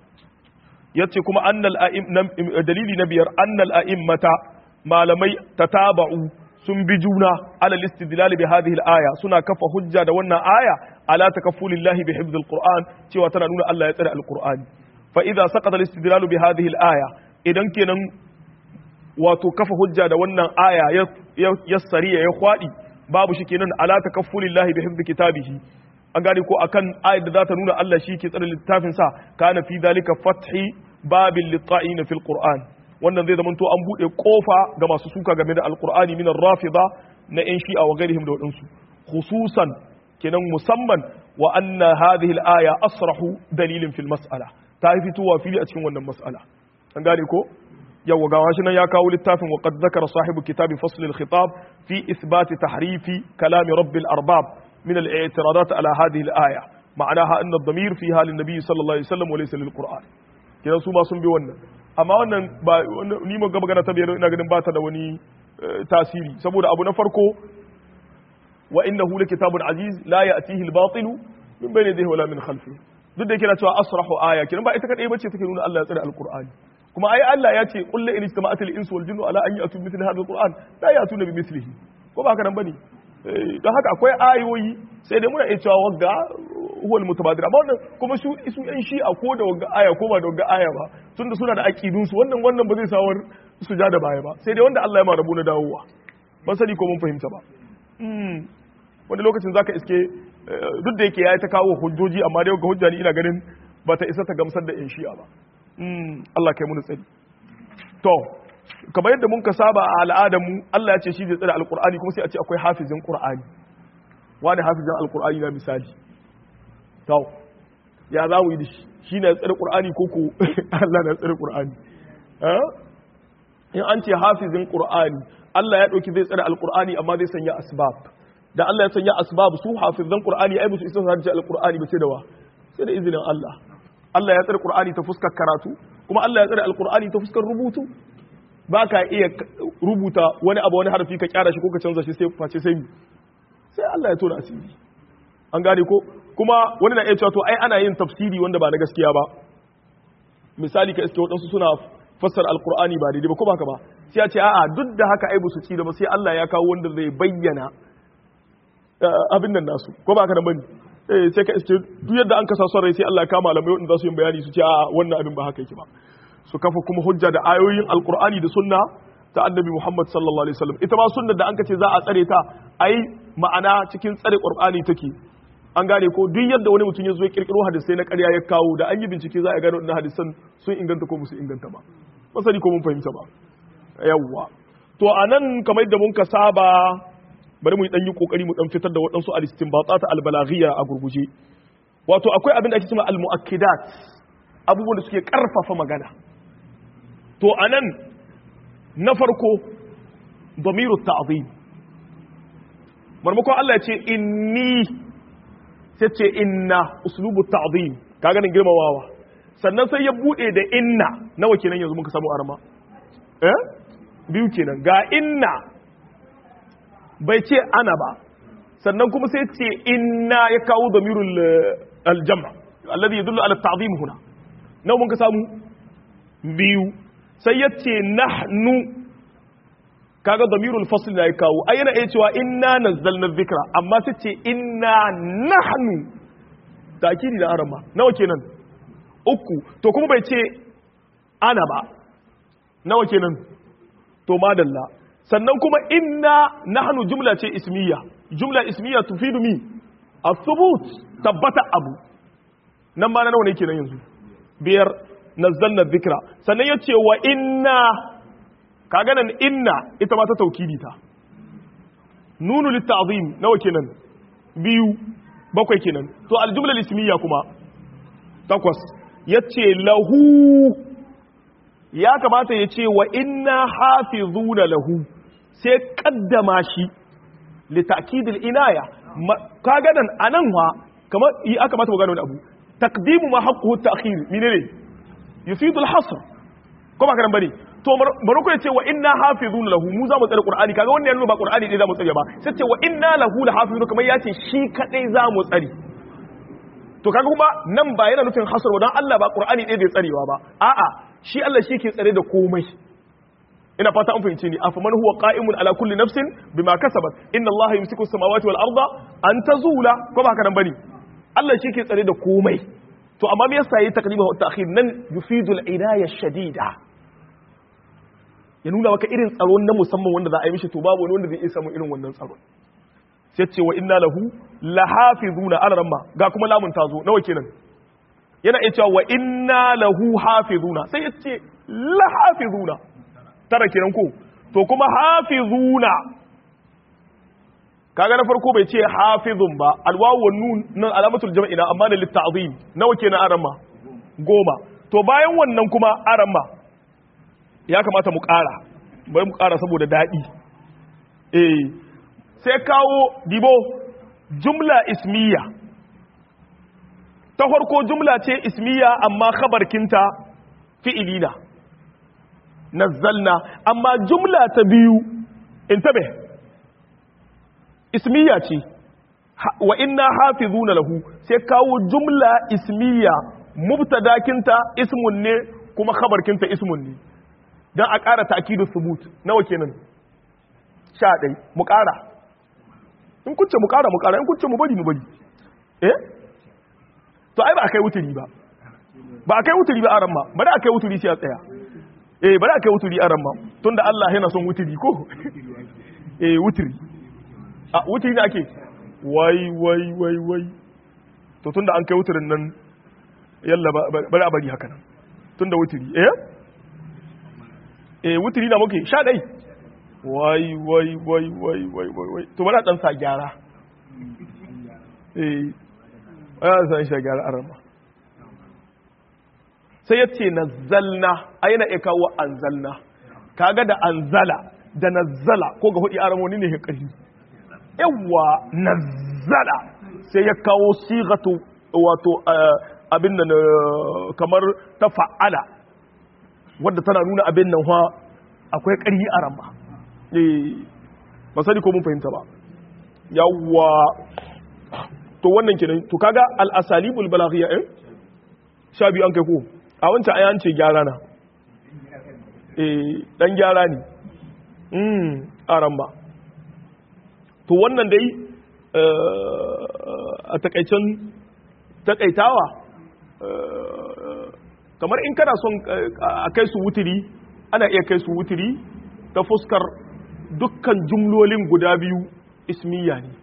yace kuma annal a'im dalili na biyar annal a'immata malamai tataba'u sun bi juna ala istidlal bi hadhihi al-aya suna kafa hujja da wannan aya ala takaffulillahi bi hifdhil qur'an cewa tana nuna Allah ya tsare alqur'ani fa idza saqata al-istidlal bi hadhihi al-aya idan kenan wato kafa hujja da wannan aya ya sariya ya kwadi babu shi kenan ala takaffulillahi bi hifdhi kitabihi an gane ko akan ayat da za ta nuna Allah shi ke tsare littafin sa kana fi dalika fathi babil litta'ina fil qur'an wannan zai zama to an bude kofa ga masu suka game da alqur'ani min ar-rafida na yan shi'a wa gairihim da wadansu khususan kenan musamman wa anna hadhihi al-aya asrahu dalilin fil mas'ala ta fitowa fili a cikin wannan mas'ala an gane ko yawa ga shi nan ya kawo littafin wa qad zakara sahibu kitabi fasl al-khitab fi ithbat tahrifi kalam rabbil arbab min al-i'tiradat ala hadhihi al-aya ma'anaha anna ad-damir fiha lin-nabi sallallahu alaihi wasallam wa laysa lil-qur'an kenan su ma sun bi wannan amma wannan ba ni mun ga magana ta biyar ina ganin ba ta da wani tasiri saboda abu na farko wa innahu kitabun aziz la ya'tihi al-batil min bayni yadihi wala min khalfihi duk da yake na cewa asrahu aya kenan ba ita kadai bace take nuna Allah ya tsare al-qur'ani kuma ai Allah ya ce qul la in istama'at al-insu wal jinnu ala an ya'tu mithli hadha al-qur'an la ya'tuna bi mithlihi ko ba haka nan bane don haka akwai ayoyi sai dai muna iya cewa wagga huwal mutabadir amma wannan kuma su su yan shi'a ko da wagga aya ko ba da wagga aya ba tunda suna da aqidun su wannan wannan ba zai sawar su ja da baya ba sai dai wanda Allah ya ma rabu na dawowa ban sani ko mun fahimta ba wani lokacin zaka iske duk da yake yayi ta kawo hujjoji amma dai ga hujja ni ina ganin ba ta isa ta gamsar da yan shi'a ba Allah kai mu tsari to kamar yadda mun ka saba a al'adar mu Allah ya ce shi zai tsare alqur'ani kuma sai a ce akwai hafizin qur'ani wani hafizin alqur'ani na misali to ya za mu yi da shi shi ne tsare qur'ani ko ko Allah na tsare qur'ani in an ce hafizin qur'ani Allah ya dauki zai tsare alqur'ani amma zai sanya asbab da Allah ya sanya asbab su hafizan qur'ani ai musu isa su alqur'ani ba sai da wa sai da izinin Allah Allah ya tsare qur'ani ta fuskar karatu kuma Allah ya tsare alqur'ani ta fuskar rubutu ba ka iya rubuta wani abu wani harfi ka kyara shi ko ka canza shi sai face sai sai Allah ya tona asiri an gane ko kuma wani na iya cewa to ai ana yin tafsiri wanda ba na gaskiya ba misali ka iske waɗansu suna fassara alkur'ani ba daidai ba ko baka ba sai ya ce a'a duk da haka ai su ci da ba sai Allah ya kawo wanda zai bayyana abin nan nasu ko baka da bane eh sai ka iske duk yadda an kasa son rai sai Allah ya kama malamai wanda za su yi bayani su ce a'a wannan abin ba haka yake ba su kafa kuma hujja da ayoyin alkur'ani da sunna ta annabi Muhammad sallallahu alaihi wasallam ita ma sunnar da an kace za a tsare ta ai ma'ana cikin tsare qur'ani take an gane ko duk yadda wani mutum ya zo ya kirkiro hadisai na ƙarya ya kawo da an yi bincike za a gano wannan hadisan sun inganta ko musu inganta ba masani ko mun fahimta ba yawwa to anan kamar yadda mun ka saba bari mu dan yi kokari mu dan fitar da waɗansu al-istinbatat al-balaghiyya a gurguje wato akwai abin da ake cewa al-mu'akkidat abubuwan da suke karfafa magana to anan na farko damiru ta'zim marmakon Allah ya ce inni sai ce inna uslubu ta'zim ka ganin girmamawa sannan sai ya bude da inna nawa kenan yanzu muka samu arma eh biyu kenan ga inna bai ce ana ba sannan kuma sai ce inna ya kawo damirul aljam' alladhi yadullu ala ta'zim huna nawa muka samu biyu sai ya ce nahnu kaga damirul fasl da ya kawo ai yana iya cewa inna nazzalna dhikra amma sai ce inna nahnu takidi da arama nawa kenan uku to kuma bai ce ana ba nawa kenan to madalla sannan kuma inna nahnu jumla ce ismiya jumla ismiya tufidu mi as-subut tabbata abu nan ma na nawa ne kenan yanzu biyar nazzalna dhikra sannan yace wa inna kaga nan inna ita ma ta taukidi ta nunu litta'zim nawa kenan biyu bakwai kenan to aljumla ismiya kuma takwas yace lahu ya kamata ya ce wa inna hafizuna lahu sai kaddama shi li ta'kidil inaya kaga nan anan wa kamar yi aka mata magana wani abu taqdimu ma haqquhu ta'khir menene yufidu al-hasr ko ba karan bane to bari ku ce wa inna hafizun lahu mu za mu tsare qur'ani kaga wannan yana ba qur'ani ne za mu tsare ba sai ce wa inna lahu lahafizun kamar ya ce shi kadai za mu tsare to kaga kuma nan ba yana nufin hasar dan Allah ba qur'ani ɗaya bai tsarewa ba a'a shi Allah shi ke tsare da komai ina fata an fahimce ni afaman huwa qa'imun ala kulli nafsin bima kasabat inna Allah yumsiku as-samawati wal arda an tazula ko ba haka nan bane Allah shi ke tsare da komai to amma me yasa yi taqdim wa ta'khir nan yufidu al-inaya shadida ya nuna maka irin tsaro na musamman wanda za a yi mishi to babu wani wanda zai iya samun irin wannan tsaro sai ce wa inna lahu lahafizuna ala ramma ga kuma lamun tazo nawa kenan yana iya cewa wa inna lahu hafizuna sai ya ce lahafizuna tara kenan ko to kuma hafizuna kaga na farko bai ce hafizun ba alwawu wan nun nan alamatul jam'i na amma da litta'zim nawa kenan aramma goma to bayan wannan kuma aramma ya kamata mu ƙara bari mu ƙara saboda daɗi eh sai kawo dibo jumla ismiya ta farko jumla ce ismiya amma khabarkinta fi'ilina nazzalna amma jumla ta biyu intabe ismiya ce wa inna hafizuna lahu sai kawo jumla ismiya mubtadakinta ismun ne kuma khabarkinta ismun ne dan a ƙara ta'kidu subut nawa kenan sha ɗai mu ƙara in kunce mu ƙara mu ƙara in kunce mu bari mu bari eh to ai ba a kai wuturi ba ba a kai wuturi ba a ramma bari a kai wuturi sai a tsaya eh bari a kai wuturi a ramma tunda Allah yana son wuturi ko eh wuturi a wuturi ne ake wai wai wai wai to tunda an kai wuturin nan yalla bari a bari haka nan tunda wuturi eh eh wuturi na muke sha dai wai wai wai wai wai wai wai to bari a dan sa gyara eh ya san shi gyara arama sai ya ce nazzalna ai na iya kawo anzalna kaga da anzala da nazzala ko ga hudi aramoni ne ƙarfi yawa nazzala sai ya kawo sigatu wato abin nan kamar ta fa'ala wadda tana nuna abin nan ha akwai ƙarfi a ramba ba sani ko mun fahimta ba yawa to wannan kenan to kaga al-asalibul balaghiyya eh sha biyu an kai ko a wancan ayan ce gyara na eh dan gyara ne mm aran ba to wannan dai a takaicen takaitawa kamar in kana son a kai su wutiri ana iya kai su wutiri ta fuskar dukkan jumlolin guda biyu ismiya ne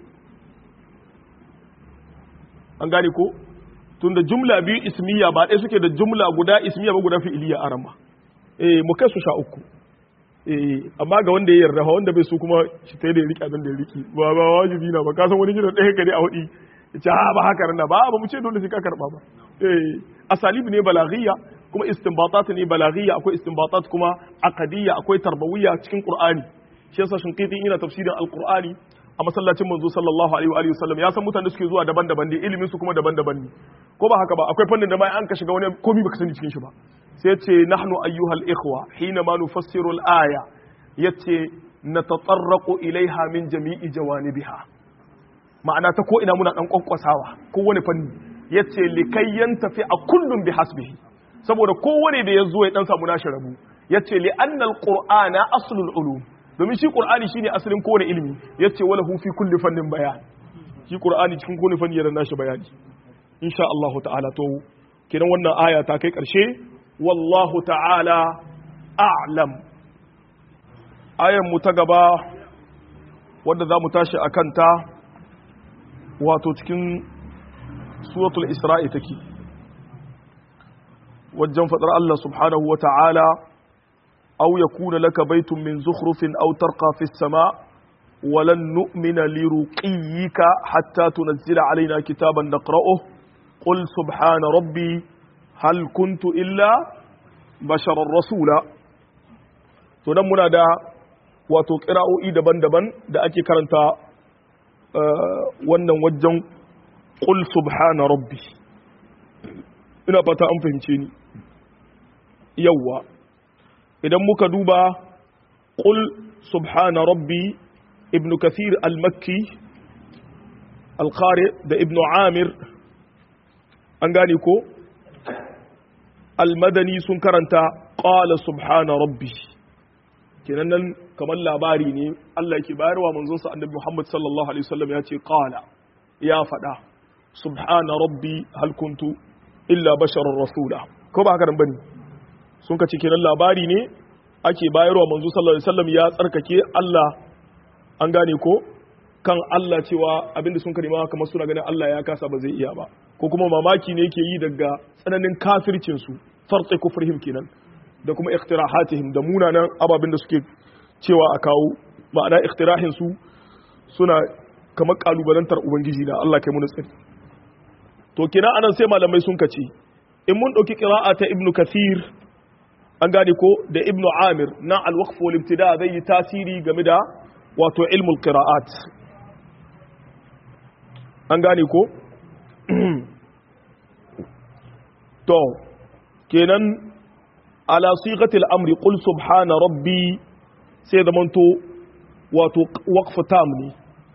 an gane ko tunda jumla biyu ismiya ba ɗaya suke da jumla guda ismiya ba guda fi'iliya a rama eh mu kai su sha uku eh amma ga wanda ya yarda fa wanda bai su kuma shi ta da ya rike abin da ya rike ba ba wajibi na ba ka san wani gidan ɗaya gari a hudi ce ha ba haka nan ba ba mu ce dole sai ka karba ba eh asalib ne balaghiyya kuma istinbatat ne balaghiyya akwai istinbatat kuma aqadiyya akwai tarbawiyya cikin qur'ani shi yasa shinqiti ina tafsirin alqur'ani a masallacin manzo sallallahu alaihi wa alihi wasallam ya san mutane suke zuwa daban-daban ne ilimin su kuma daban-daban ne ko ba haka ba akwai fannin da mai an ka shiga wani komai baka sani cikin shi ba sai yace nahnu ayyuhal ikhwa hina ma nufassiru al-aya yace natatarraqu ilaiha min jami'i jawanibiha ma'ana ta ko ina muna dan kwankwasawa ko wani fanni yace likai yantafi a kullum bi hasbihi saboda kowane da yazo ya dan samu nashi rabu yace li annal qur'ana aslul ulum domin shi qur'ani shine asalin kowane ilimi yace wala hu fi kulli fannin bayan shi qur'ani cikin kowane fanni yana nashi bayani insha Allah ta'ala to kiran wannan aya ta kai karshe wallahu ta'ala a'lam ayan mu ta gaba wadda za mu tashi a kanta wato cikin suratul isra'i take wajen faɗar Allah subhanahu wa ta'ala أو يكون لك بيت من زخرف أو ترقى في السماء ولن نؤمن لرقيك حتى تنزل علينا كتابا نقرأه قل سبحان ربي هل كنت إلا بشرا رسولا تنمنا دا وتقرأ إيدا بندبا دا أكي كرنتا wannan wajen ƙul subhana rabbi ina fata an fahimce ni yawwa idan muka duba ƙul subhana rabbi ibn kathir al-makki al-qari da ibn amir an gane ko al-madani sun karanta ƙala subhana rabbi kenan nan kamar labari ne Allah yake bayarwa manzon sa annabi Muhammad sallallahu alaihi wasallam ya ce qala ya faɗa subhana rabbi hal kuntu illa basharar rasula ko ba haka nan bane sun ka kenan labari ne ake bayarwa manzo sallallahu alaihi wasallam ya tsarkake Allah an gane ko kan Allah cewa abinda sun karima kamar suna ganin Allah ya kasa ba zai iya ba ko kuma mamaki ne yake yi daga tsananin kafircin su farqi kufrihim kenan da kuma iktirahatihim da munanan ababin da suke cewa a kawo ma'ana iktirahin su suna kamar kalubalantar ubangiji da Allah kai mu tsari to kina anan sai malamai sun kace in mun dauki qira'a ta ibnu kathir an gane ko da ibnu amir na alwaqf wal ibtida zai yi tasiri game da wato ilmul qira'at an gane ko to kenan ala sighatil amri qul subhana rabbi sai da manto wato waqf tam ne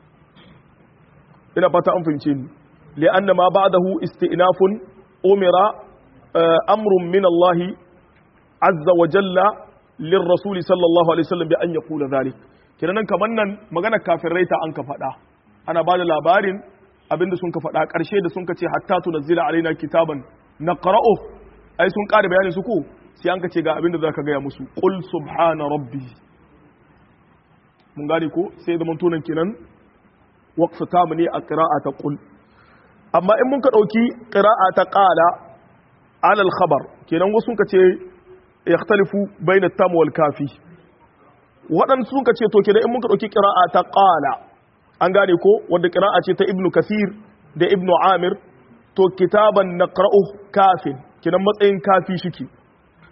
ina fata an fahimce ni li'anna ma ba'dahu istinafun umira amrun min Allah azza wa jalla lirrasul sallallahu alaihi wasallam bi an yaqula dhalik kenan kaman nan magana kafirai ta an ka faɗa ana bada labarin abinda sun ka faɗa ƙarshe da sun ka ce hatta tunzila alaina kitaban naqra'u ai sun ƙara bayanin su ko sai an ka ce ga abinda zaka gaya musu qul subhana rabbi mun gane ko sai da mantonan kenan waqfa tamu ne a qira'a ta qul amma in mun ka dauki qira'a ta qala ala al-khabar kenan wasu ka ce yakhtalifu bayna tam wal kafi waɗansu suka ce to kenan in muka ɗauki ƙira'a ta ƙala an gane ko wanda ƙira'a ce ta ibnu kasir da ibnu amir to kitaban naqra'u kafin kenan matsayin kafi shike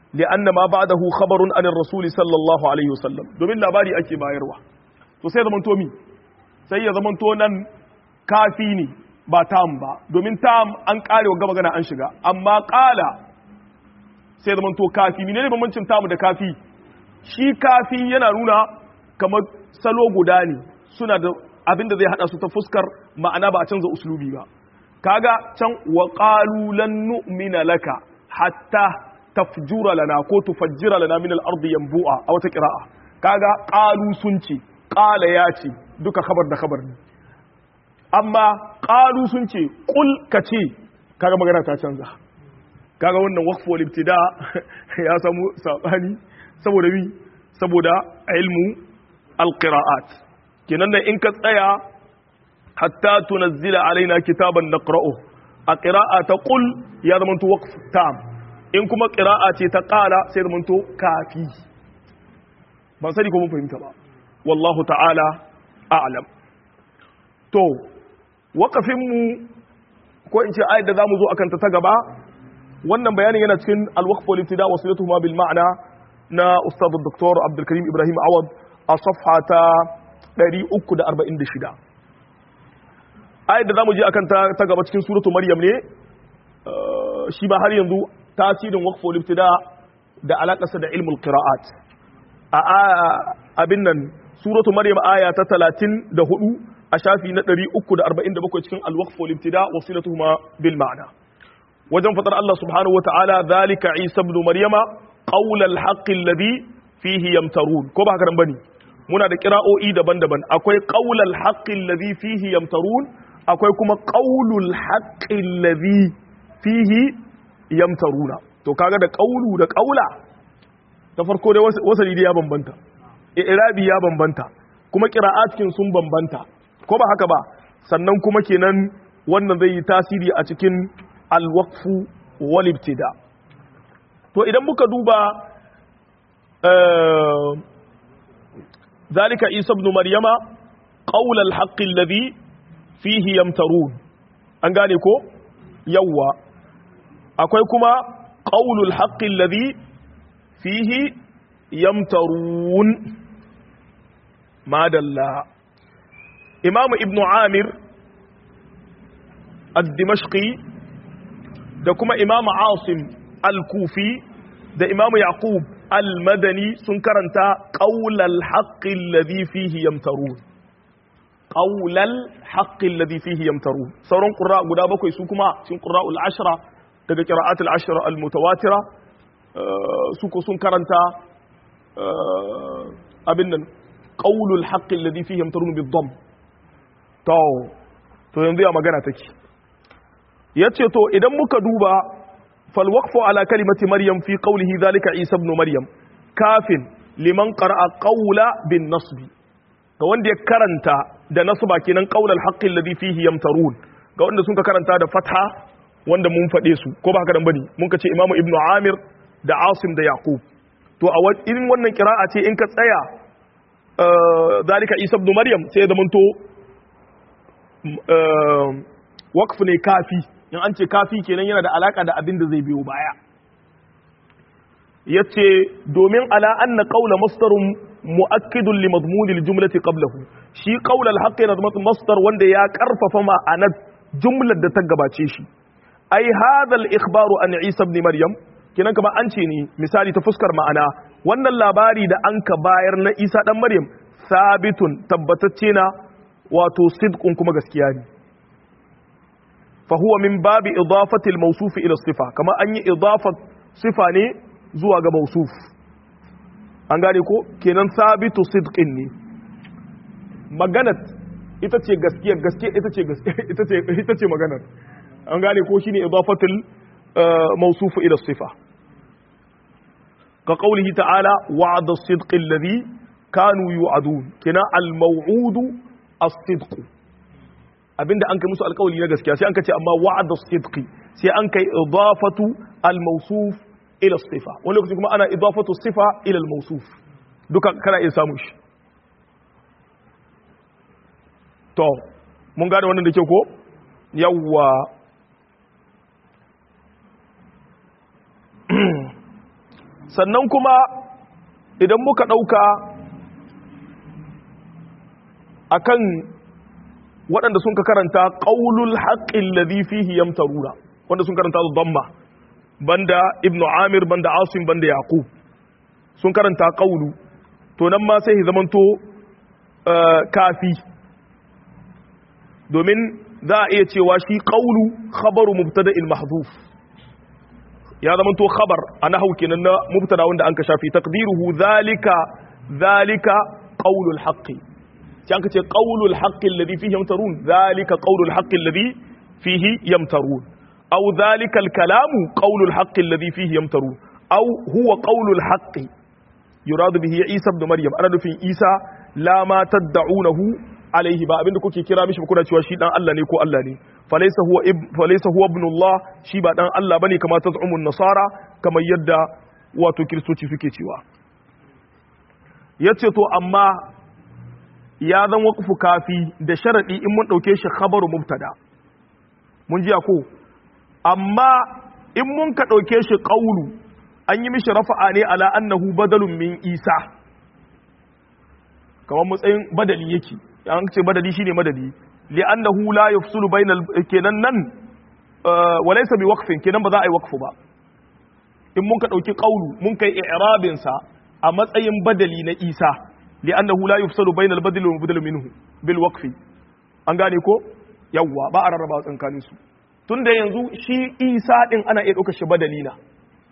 li'anna ma ba'dahu khabarun anir rasul sallallahu alaihi wasallam domin labari ake bayarwa to sai zaman to mi sai ya zaman to nan kafi ne ba tam ba domin tam an kare wa magana an shiga amma qala sai zaman to kafi menene bambancin tam da kafi shi kafi yana nuna kamar salo guda ne suna da abinda zai hada su ta fuskar ma'ana ba a canza uslubi ba kaga can wa qalu lan nu'mina laka hatta tafjura lana ko tufajjira lana min al-ardi yanbu'a a wata qira'a kaga qalu sun ce qala ya ce duka khabar da khabar ne amma qalu sun ce qul kace kaga magana ta canza kaga wannan waqfu wal ibtida ya samu sabani saboda mi saboda ilmu al-qira'at kenan da in ka tsaya hatta tunazzila alaina kitaban naqra'u a qira'a ta qul ya zamanto waqf tam in kuma qira'a ce ta qala sai zamanto kafi ban sani ko mun fahimta ba wallahu ta'ala a'lam to waqafin mu ko in ce ayat da zamu zo akan ta ta gaba wannan bayanin yana cikin al-waqf wal ibtida wa silatuhuma bil ma'na na ustad dr abdul karim ibrahim awad a safha ta 346 ayat da zamu je akan ta, ta gaba cikin suratu maryam ne shi ba har yanzu tasirin waqful ibtida da alakarsa da ilmul qira'at a abin nan suratu maryam aya ta 34 a shafi na 347 cikin al-waqful ibtida wasilatuhuma bil ma'na wajen fatar Allah subhanahu wa ta'ala zalika isa ibn maryama qawl al-haqq alladhi fihi yamtarun ko ba haka nan bane muna da kira'o'i daban-daban akwai qaulal haqqil ladhi fihi yamtarun akwai kuma qaulul haqqil ladhi fihi yamtaruna to kaga da qaulu da qaula ta farko dai wasali dai ya bambanta i'rabi ya bambanta kuma qira'atkin sun bambanta ko ba haka ba sannan kuma kenan wannan zai yi tasiri a cikin al-waqfu wal ibtida to idan muka duba ذلك عيسى ابن مريم قول الحق الذي فيه يمترون an gane ko yawwa akwai kuma qaulul haqqi alladhi fihi yamtarun madalla imamu ibnu amir ad-dimashqi da kuma imamu asim al-kufi da imamu yaqub al-madani sun karanta qaulal haqqi alladhi fihi yamtarun qaulal haqqi alladhi fihi yamtarun sauran qurra guda bakwai su kuma cikin qurra'ul ashra daga qira'atul ashra al-mutawatira su ko sun karanta abin nan qaulul haqqi alladhi fihi yamtarun bid-dhamm to to yanzu ya magana take yace to idan muka duba فالوقف على كلمة مريم في قوله ذلك عيسى ابن مريم كاف لمن قرأ قول بالنصب ga wanda ya karanta da nasba kenan qaulal haqqi alladhi fihi yamtarun ga wanda sun ka karanta da fatha wanda mun fade su ko ba haka dan bane mun ka ce imamu ibnu amir da asim da yaqub to a irin wannan qira'a ce in ka tsaya zalika isa ibn maryam sai da manto waqf ne kafi in an ce kafi kenan yana da alaka da abin da zai biyo baya yace domin ala anna qawla masdarun muakkidun li madmun al jumlati qablahu shi qawla al haqq yana zama masdar wanda ya karfafa ma'anar jumlar da ta gabace shi ai hadha al ikhbaru an isa ibn maryam kenan kamar an ce ne misali ta fuskar ma'ana wannan labari da an ka bayar na isa dan maryam sabitun tabbatacce na wato sidqun kuma gaskiya ne فهو من باب إضافة الموصوف إلى الصفة كما أن إضافة صفة ني زوا ga موصوف an gane ko kenan sabitu sidqin ne maganat ita ce gaskiya gaskiya ita ce ita ce ita ce maganar an gane ko shine idafatul mawsuf ila sifa ka qawlihi ta'ala wa'ada as-sidq alladhi kanu yu'adun kenan al-maw'udu as-sidq abinda an kai musu alkawali na gaskiya sai an ka ce amma wa'ada sidqi sai an kai idafatu al-mawsuf ila sifa wani lokaci kuma ana idafatu sifa ila al-mawsuf duka kana iya samun shi to mun gane wannan da ke ko yawwa sannan kuma idan muka ɗauka akan waɗanda sun ka karanta ƙaulul haƙƙin ladhi fihi yamtaruna wanda sun karanta da damma banda ibnu amir banda asim banda yaqub sun karanta ƙaulu to nan ma sai zamanto kafi domin za a iya cewa shi ƙaulu khabaru mubtada'il mahdhuf ya zamanto khabar ana hau kenan na mubtada wanda an ka shafi taqdiruhu zalika zalika qaulul haqqi sai an ka ce qaulul haqqi alladhi fihi yamtarun zalika qaulul haqqi alladhi fihi yamtarun aw zalika alkalamu qaulul haqqi alladhi fihi yamtarun aw huwa qaulul haqqi yurad bihi isa ibn maryam ana nufin isa la ma tad'unahu alaihi ba abinda kuke kira mishi kuna cewa shi dan Allah ne ko Allah ne falaysa huwa falaysa huwa ibnullah shi ba dan Allah bane kamar taz'umun nasara kamar yadda wato kristoci suke cewa yace to amma ya zan waqfu kafi da sharadi in mun dauke shi khabaru mubtada mun ji ko amma in mun ka dauke shi qawlu an yi mishi rafa'a ne ala annahu badalun min isa kamar matsayin badali yake an ce badali shine madadi li'annahu la yafsulu bainal kenan nan walaysa bi waqfin kenan ba za a yi waqfu ba in mun ka dauki qawlu mun kai i'rabin sa a matsayin badali na Isa li'annahu la yafsulu bainal badali wa badal minhu bil waqfi an gane ko yawwa ba a rarraba tsakanin su tunda yanzu shi Isa din ana iya dauka shi badali na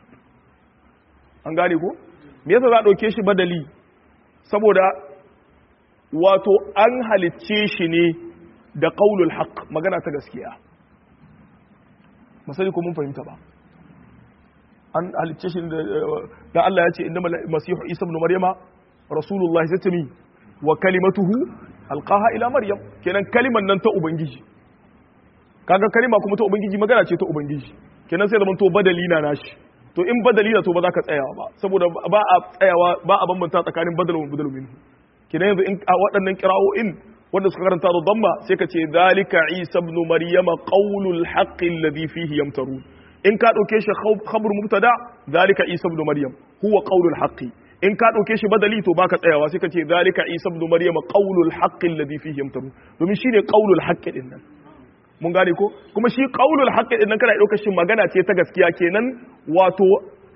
an gane ko me yasa za a dauke shi badali saboda wato an halicce shi ne da ƙaulul haq magana ta gaskiya masali ko mun fahimta ba an halicce shi da Allah ya ce inda masihu isa ibn maryama rasulullah ya ce mi wa kalimatuhu alqaha ila maryam kenan kaliman nan ta ubangiji kaga kalima kuma ta ubangiji magana ce ta ubangiji kenan sai zaman to badali na nashi to in badali na to ba za ka tsayawa ba saboda ba a tsayawa ba a bambanta tsakanin badal wa badal minhu kina yanzu in a waɗannan kira'o'in wanda suka karanta da damma sai ka ce zalika isa ibn maryama qaulul haqqi alladhi fihi yamtarun in ka dauke shi khabar mubtada zalika isa ibn maryam huwa qaulul haqqi in ka dauke shi badali to baka tsayawa sai ka ce zalika isa ibn maryama qaulul haqqi alladhi fihi yamtarun domin shine qaulul haqqi din nan mun gane ko kuma shi qaulul haqqi din nan kana dauka shi magana ce ta gaskiya kenan wato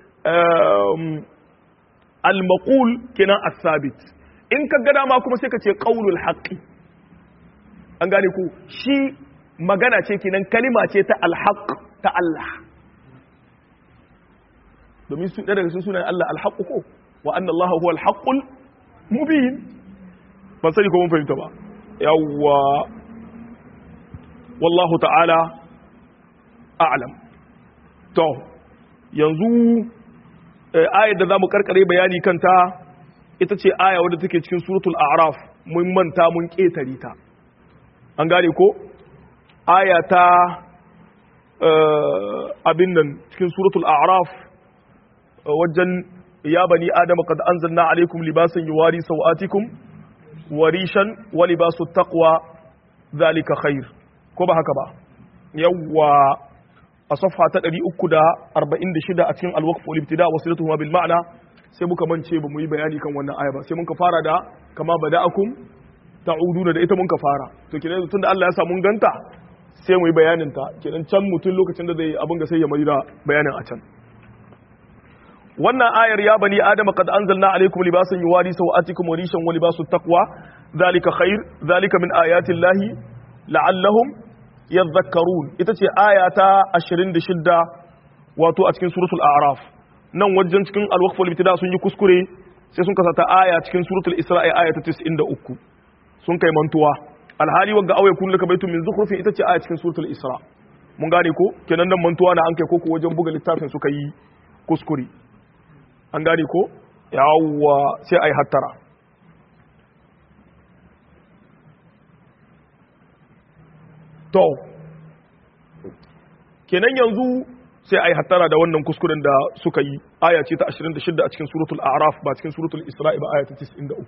al-maqul kenan as-sabit in ka gada ma kuma sai ka ce qaulul haqqi an gane ku shi magana ce kenan kalima ce ta alhaq ta Allah domin su daga sun sunan Allah alhaq ko wa anna Allah huwa alhaqul mubin ban sani ko mun fahimta ba yawwa wallahu ta'ala a'lam to yanzu ayar da zamu karkare bayani kanta ita ce aya wadda take cikin suratul a'raf mun manta mun ketare ta an gane ko aya ta abin nan cikin suratul a'raf wajen ya bani adama qad anzalna alaykum libasan yuwari sawatikum warishan wa libasu taqwa zalika khair ko ba haka ba yawwa a safha ta 346 a cikin al-waqf wal ibtida wa silatuhuma bil ma'na sai muka mance ba mu yi bayani kan wannan aya ba sai muka fara da kama bada'akum ta'uduna da ita muka fara to kenan tunda Allah ya sa mun ganta sai mu yi bayanin ta kenan can mutum lokacin da zai abin ga sai ya mai da bayanin a can wannan ayar ya bani adam qad anzalna alaykum libasan yuwari sawatikum wa rishan wa libasut taqwa zalika khair zalika min ayati llahi la'allahum yadhakkarun ita ce aya ta 26 wato a cikin suratul a'raf nan wajen cikin al-waqf wal ibtida sun yi kuskure sai sun kasata aya cikin suratul isra'i aya ta 93 sun kai mantuwa alhali wagga auya kullu ka baitu min zukhrufin ita ce aya cikin suratul isra mun gane ko kenan nan mantuwa na an kai koko wajen buga littafin suka yi kuskure an gane ko yawwa sai ai hattara to kenan yanzu sai ai hattara da wannan kuskuren da suka yi aya ce ta 26 a cikin suratul a'raf ba cikin suratul isra'i ba aya ta 93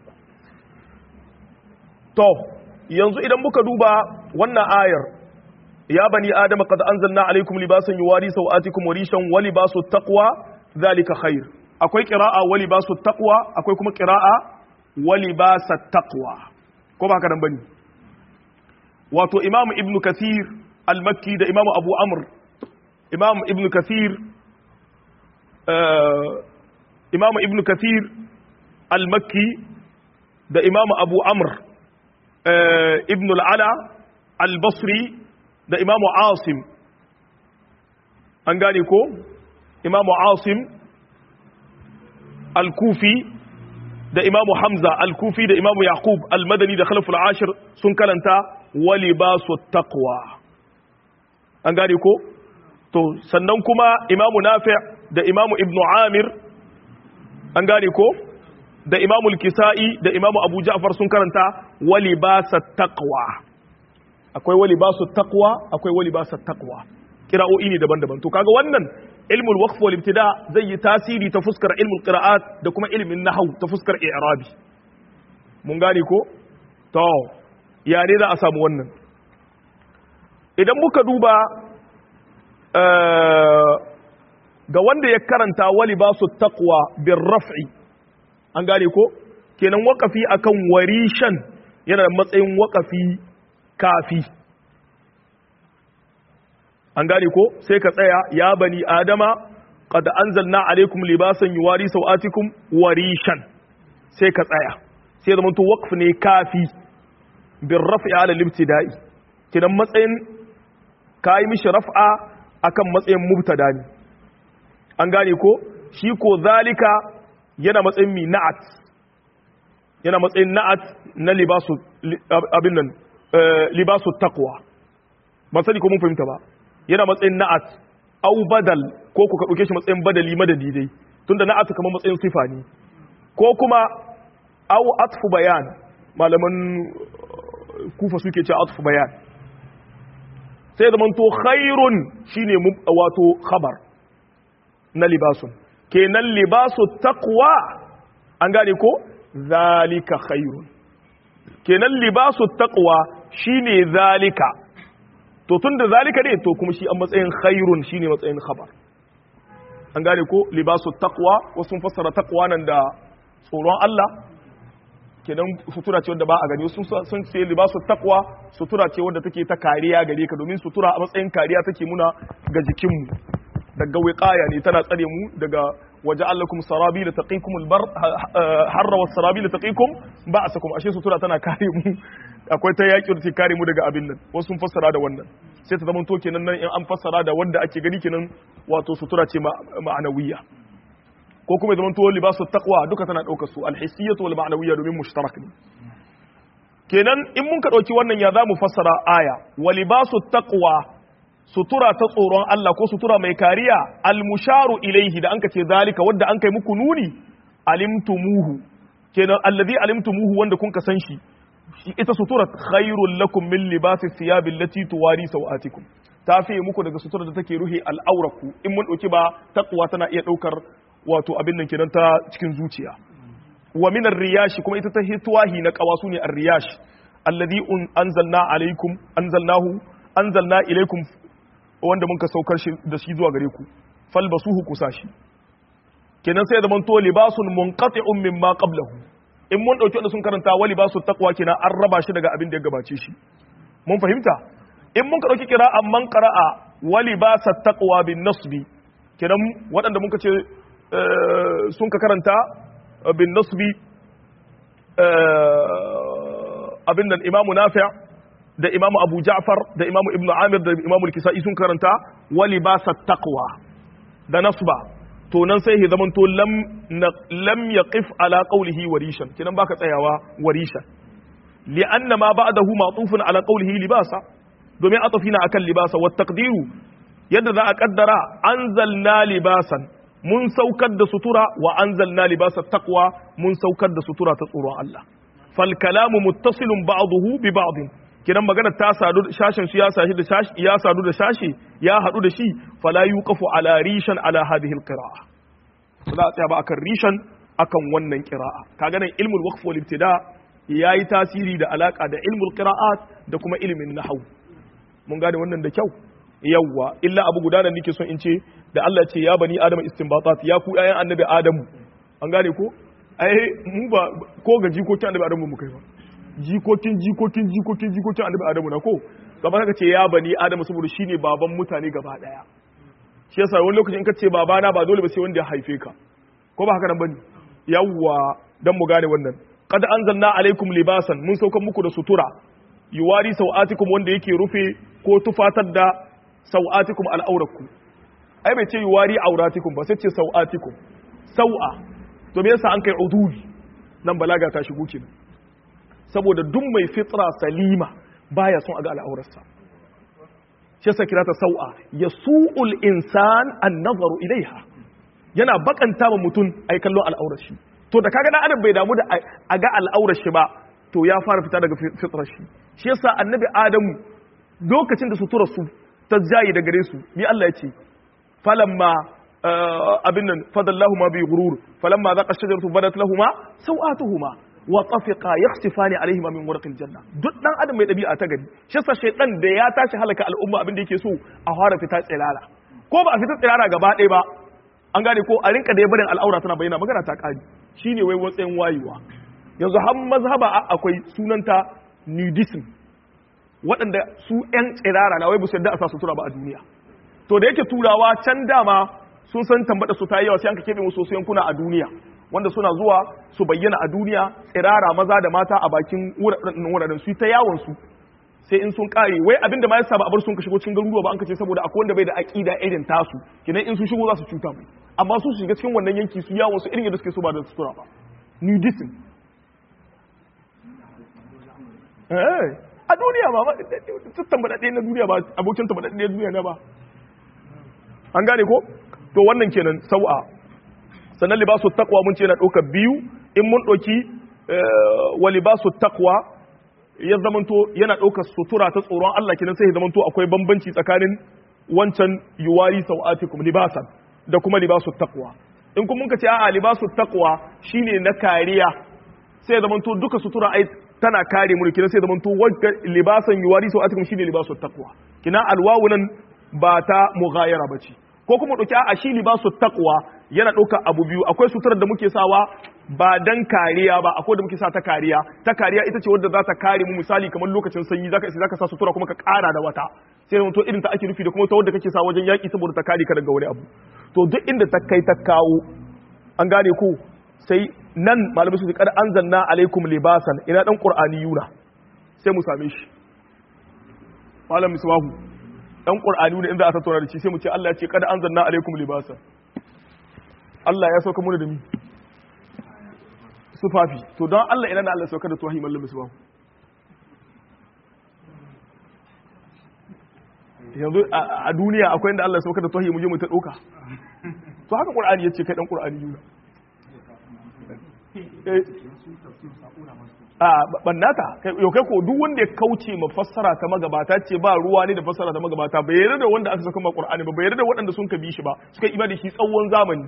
to yanzu idan muka duba wannan ayar ya bani adam qad anzalna alaykum libasan yuwari sawatikum wa rishan wa libasu taqwa zalika khair akwai qira'a wa libasu taqwa akwai kuma qira'a wa libasa taqwa ko ba haka nan bane wato imam ibnu kathir al-makki da imam abu amr imam ibnu kathir imam ibnu kathir al-makki da imam abu amr ibn al-ala al-basri da imam asim an gane ko imam asim al-kufi da imam hamza al-kufi da imam yaqub al-madani da khalaf al-ashir sun kalanta wa libasu taqwa an gane ko to sannan kuma imam nafi' da imam ibn amir an gane ko da imamu kisa'i da imamu abu ja'far sun karanta wali basa taqwa akwai wali basu taqwa akwai wali basa taqwa kira'o'i ne daban-daban to kaga wannan ilmul waqf wal ibtida zai yi tasiri ta fuskar ilmul qira'at da kuma ilmin nahwu ta fuskar i'rabi mun gane ko to ya ne za a samu wannan idan muka duba ga wanda ya karanta wali basu taqwa bir raf'i an gane ko kenan wakafi akan warishan yana da matsayin wakafi kafi an gane ko sai ka tsaya ya bani adama qad anzalna alaikum libasan yuwari sawatikum warishan sai ka tsaya sai zama to waqf ne kafi bir raf'i ala al-ibtida'i kenan matsayin kai mishi raf'a akan matsayin mubtada ne an gane ko shi ko zalika yana matsayin mi na'at yana matsayin na'at na libasu abin nan libasu taqwa ba sani ko mun fahimta ba yana matsayin na'at au badal ko ku ka dauke shi matsayin badali madadi dai tunda na'at kamar matsayin sifa ne ko kuma au atfu bayan malaman kufa suke cewa atfu bayan sai zaman to khairun shine wato khabar na libasun kenan libasu taqwa an gane ko zalika khairun kenan libasu taqwa shine zalika to tunda zalika ne to kuma shi an matsayin khairun shine matsayin khabar an gane ko libasu taqwa wasu fassara taqwa nan da tsoron Allah kenan sutura ce wanda ba a gani sun sun ce libasu taqwa sutura ce wanda take ta kariya gare ka domin sutura a matsayin kariya take muna ga jikinmu daga wiqaya ne tana tsare mu daga waja'alakum sarabila taqikum albar harra was sarabila taqikum ba'asakum ashe sutura tana kare mu akwai ta yaki da kare mu daga abin nan wasu sun fassara da wannan sai ta zama to kenan nan in an fassara da wanda ake gani kenan wato sutura ce ma'anawiyya ko kuma zaman to libasu taqwa duka tana daukar su alhissiyatu wal ma'nawiyya domin mushtarak ne kenan in mun ka dauki wannan ya zamu fassara aya wa libasu taqwa sutura ta tsoron Allah ko sutura mai kariya almusharu ilaihi da anka ce zalika wanda an kai muku nuni alimtumuhu kenan allazi alimtumuhu wanda kun ka san shi ita sutura khairul lakum min libasi thiyab allati tuwari sawatikum ta fiye muku daga sutura da take ruhi al'auraku in mun dauki ba taqwa tana iya daukar wato abin nan kenan ta cikin zuciya wa min riyashi kuma ita ta hitwahi na qawasu ne ar-riyash alladhi anzalna alaikum anzalnahu anzalna ilaikum wanda mun ka saukar shi da shi zuwa gare ku falbasuhu kusashi kenan sai zaman to libasun munqati'un mimma qablahu in mun dauki wanda sun karanta wa libasu taqwa kenan an raba shi daga abin da ya gabace shi mun fahimta in mun ka dauki qira'a man qara'a wa libasa taqwa bin nasbi kenan waɗanda mun ka ce sun ka karanta bin nasbi abin nan imamu nafi' da imamu abu ja'far da imamu ibnu amir da imamu kisa'i sun karanta wali ba sa taqwa da nasba to nan sai ya zamanto lam lam yaqif ala qawlihi warishan kinan baka tsayawa warishan li anna ma ba'dahu ma'tufun ala qawlihi libasa domin atafina akan libasa wa taqdiru yadda za a kaddara anzalna libasan mun saukar da sutura wa anzalna libasa taqwa mun saukar da sutura ta tsoron Allah fal kalamu muttasilun ba'dahu bi ba'din kidan magana ta sadu shashin su ya sashi da shashi ya sadu da shashi ya hadu da shi fala yuqafu ala rishan ala hadhihi alqira'a za a tsaya ba akan rishan akan wannan qira'a kaga nan ilmul waqf wal ibtida yayi tasiri da alaka da ilmul qira'at da kuma ilmin nahwu mun gane wannan da kyau yawwa illa abu guda da nake son in ce da Allah ce ya bani adama istinbatat ya ku ƴaƴan annabi adamu an gane ko ai mu ba ko ga jikokin annabi adamu mu kai ba jikokin jikokin jikokin jikokin annabi adamu na ko kamar haka ce ya bani adamu saboda shine baban mutane gaba daya shi yasa wani lokacin in ka ce babana ba dole ba sai wanda ya haife ka ko ba haka nan bane yawwa dan mu gane wannan qad anzalna alaikum libasan mun saukan muku da sutura yuwari sau'atikum wanda yake rufe ko tufatar da sau'atikum al'auraku ai bai ce yuwari auratikum ba sai ce sau'atikum sau'a to me yasa an kai udul nan balaga ta shigo kenan saboda duk mai fitra salima baya son a ga al'aurarsa shi yasa kira ta sau'a yasu'ul insan an-nazaru ilaiha yana bakanta ma mutum ai kallon al'aurar shi to da kaga dan adam bai damu da a ga al'aurar shi ba to ya fara fita daga fitrar shi shi yasa annabi adamu lokacin da suturar su ta jayi da gare su bi Allah ya ce falamma abin nan fadallahu ma bi ghurur falamma zaqa shajaratu badat lahumu sawatuhuma wa tafiqa yakhsifani alaihima min warqil janna duk dan adam mai dabi'a ta gari shi yasa shaytan da ya tashi halaka al'umma abin da yake so a fara fita tsirara ko ba a fita tsirara gaba ɗaya ba an gane ko a rinka da ya barin al'aura tana bayyana magana ta kari shine wai watsayin wayewa yanzu har mazhaba akwai sunanta nudism waɗanda su 'yan tsirara na wai bu yadda a sa sutura ba a duniya to da yake turawa can dama sun san tambada su ta yi yawa sai an ka keɓe musu wasu yankuna a duniya wanda suna zuwa su bayyana a duniya tsirara maza da mata a bakin wuraren su ta yawon su sai in sun kare wai abin da ma yasa ba a bar sun ka shigo cikin garuruwa ba an ka ce saboda akwai wanda bai da aqida irin tasu kinan in sun shigo za su cuta mai amma su shiga cikin wannan yanki su yawon su irin yadda suke so ba da sutura ba nudism eh a duniya ba tattan baɗaɗe na duniya ba abokin ta baɗaɗe na duniya na ba an gane ko to wannan kenan sau'a sannan libasu takwa mun ce na ɗauka biyu in mun ɗauki wa libasu takwa ya zamanto yana ɗaukar sutura ta tsoron Allah kenan sai ya zamanto akwai bambanci tsakanin wancan yuwari sau'atikum libasan da kuma libasu takwa in kuma muka ce a'a libasu takwa shine na kariya sai ya zamanto duka sutura ai tana kare mu kina sai zaman to wanda libasan yuwari sau atikum shine libasu taqwa kina alwawu nan ba ta mughayara bace ko kuma dauki a shi libasu taqwa yana dauka abu biyu akwai suturar da muke sawa ba dan kariya ba akwai da muke sa ta kariya ta kariya ita ce wadda za ta kare mu misali kamar lokacin sanyi zaka isa zaka sa sutura kuma ka kara da wata sai da to irin ta ake nufi da kuma ta wadda kake sa wajen yaki saboda ta kare ka daga wani abu to duk inda ta kai ta kawo an gane ko sai nan malamai su kada an zanna alaikum libasan ina dan qur'ani yuna sai mu same shi malam misbahu dan qur'ani yuna inda aka tattauna da shi sai mu ce Allah ya ce kada an zanna alaikum libasan Allah ya sauka muna da mi sufafi to don Allah ina da Allah sauka da tuwahi malam misbahu yanzu a duniya akwai inda Allah ya sauka da tuwahi mu je mu ta doka to haka qur'ani yace kai dan qur'ani yuna a bannata yau kai ko duk wanda ya kauce ma fassara ta magabata ce ba ruwa ne da fassara ta magabata bai yarda da wanda aka saka ma Qur'ani ba bai yarda da waɗanda sun kabi shi ba suka yi da shi tsawon zamani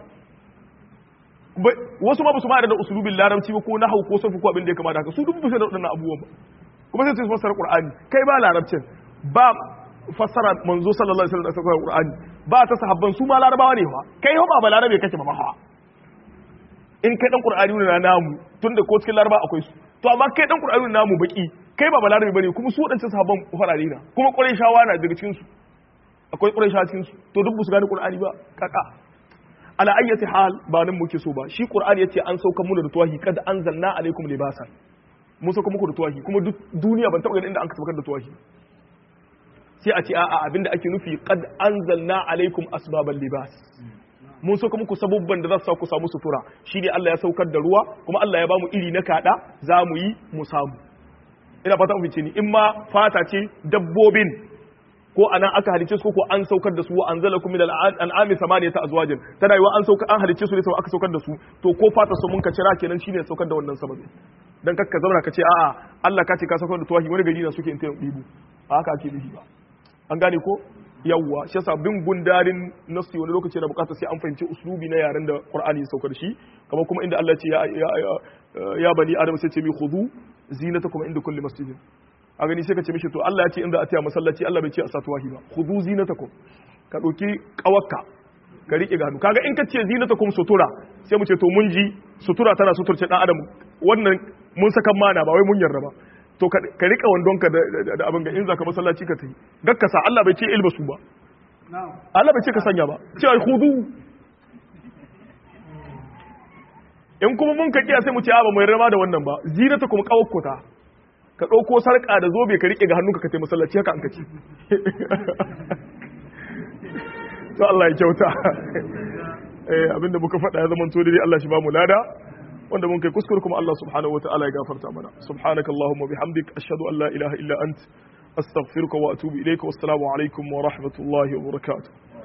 wasu ma ba su ma da usulubin larabci ba ko nahwu ko safu ko abin da ya kamata haka su duk bisa da waɗannan abubuwan ba kuma sai su fassara Qur'ani kai ba larabcin ba fassara manzo sallallahu alaihi wasallam da Qur'ani ba ta sahabban su ma larabawa ne fa kai ba ba larabe kake ba ma in kai dan qur'ani ne na namu tunda ko cikin laraba akwai su to amma kai dan qur'ani namu baki kai ba balarabi bane kuma su wadancan sahabban farare na kuma qurayshawa na daga cikin su akwai qurayshawa cikin su to duk su gane qur'ani ba kaka ala ayyati hal ba nan muke so ba shi qur'ani yace an sauka mu da tuwahi kad anzalna alaikum libasan mun sauka muku da tuwahi kuma duk duniya ban taba ganin inda an saukar da tuwahi sai a ce a'a abinda ake nufi kad anzalna alaikum asbabal libas mun sauka muku sabubban da za su sa ku samu sutura shi ne Allah ya saukar da ruwa kuma Allah ya bamu iri na kada za mu yi mu samu ina fata mafi ni in ma fata ce dabbobin ko anan aka halice su ko an saukar da su wa anzalakum min al'ami samaniyata azwajin tana yiwa an sauka an halice su ne sau aka saukar da su to ko fata su mun ka cira kenan shine saukar da wannan sababi dan kakka zauna ka ce a'a Allah ka ce ka saukar da tuwahi wani gari na suke in ta dibu ba haka ake nufi ba an gane ko yawwa shi yasa bin gundarin nasu wani lokaci na bukata sai an fahimci uslubi na yaren da qur'ani ya saukar shi kamar kuma inda Allah ce ya ya bani adam sai ce mi khudhu zinatakum inda kulli masjidin a gani sai ka ce mishi to Allah ya ce in za a taya masallaci Allah bai ce a satuwahi ba khudhu zinatakum ka dauki kawakka ka rike ga hannu kaga in ka ce zinata kuma sutura sai mu ce to mun ji sutura tana suturce dan adam wannan mun saka mana ba wai mun yarda ba to ka rika wandon ka da abin ga in zaka masallaci ka tayi gakkasa Allah bai ce ilbasu ba Allah bai ce ka sanya ba ce ai khudu in kuma mun ka kiya sai mu ce a ba mu yarda da wannan ba zinata kuma kawakkota ka ɗauko sarƙa da zobe ka riƙe ga hannunka ka taimaka masallaci haka an ka ci to Allah ya kyauta abinda muka faɗa ya zama to dai Allah shi ba mu lada wanda mun kai kuskure kuma Allah subhanahu wa ta'ala ya gafarta mana subhanaka allahumma bihamdik ashhadu an la ilaha illa ant astaghfiruka wa atubu ilayka wassalamu alaikum wa rahmatullahi wa barakatuh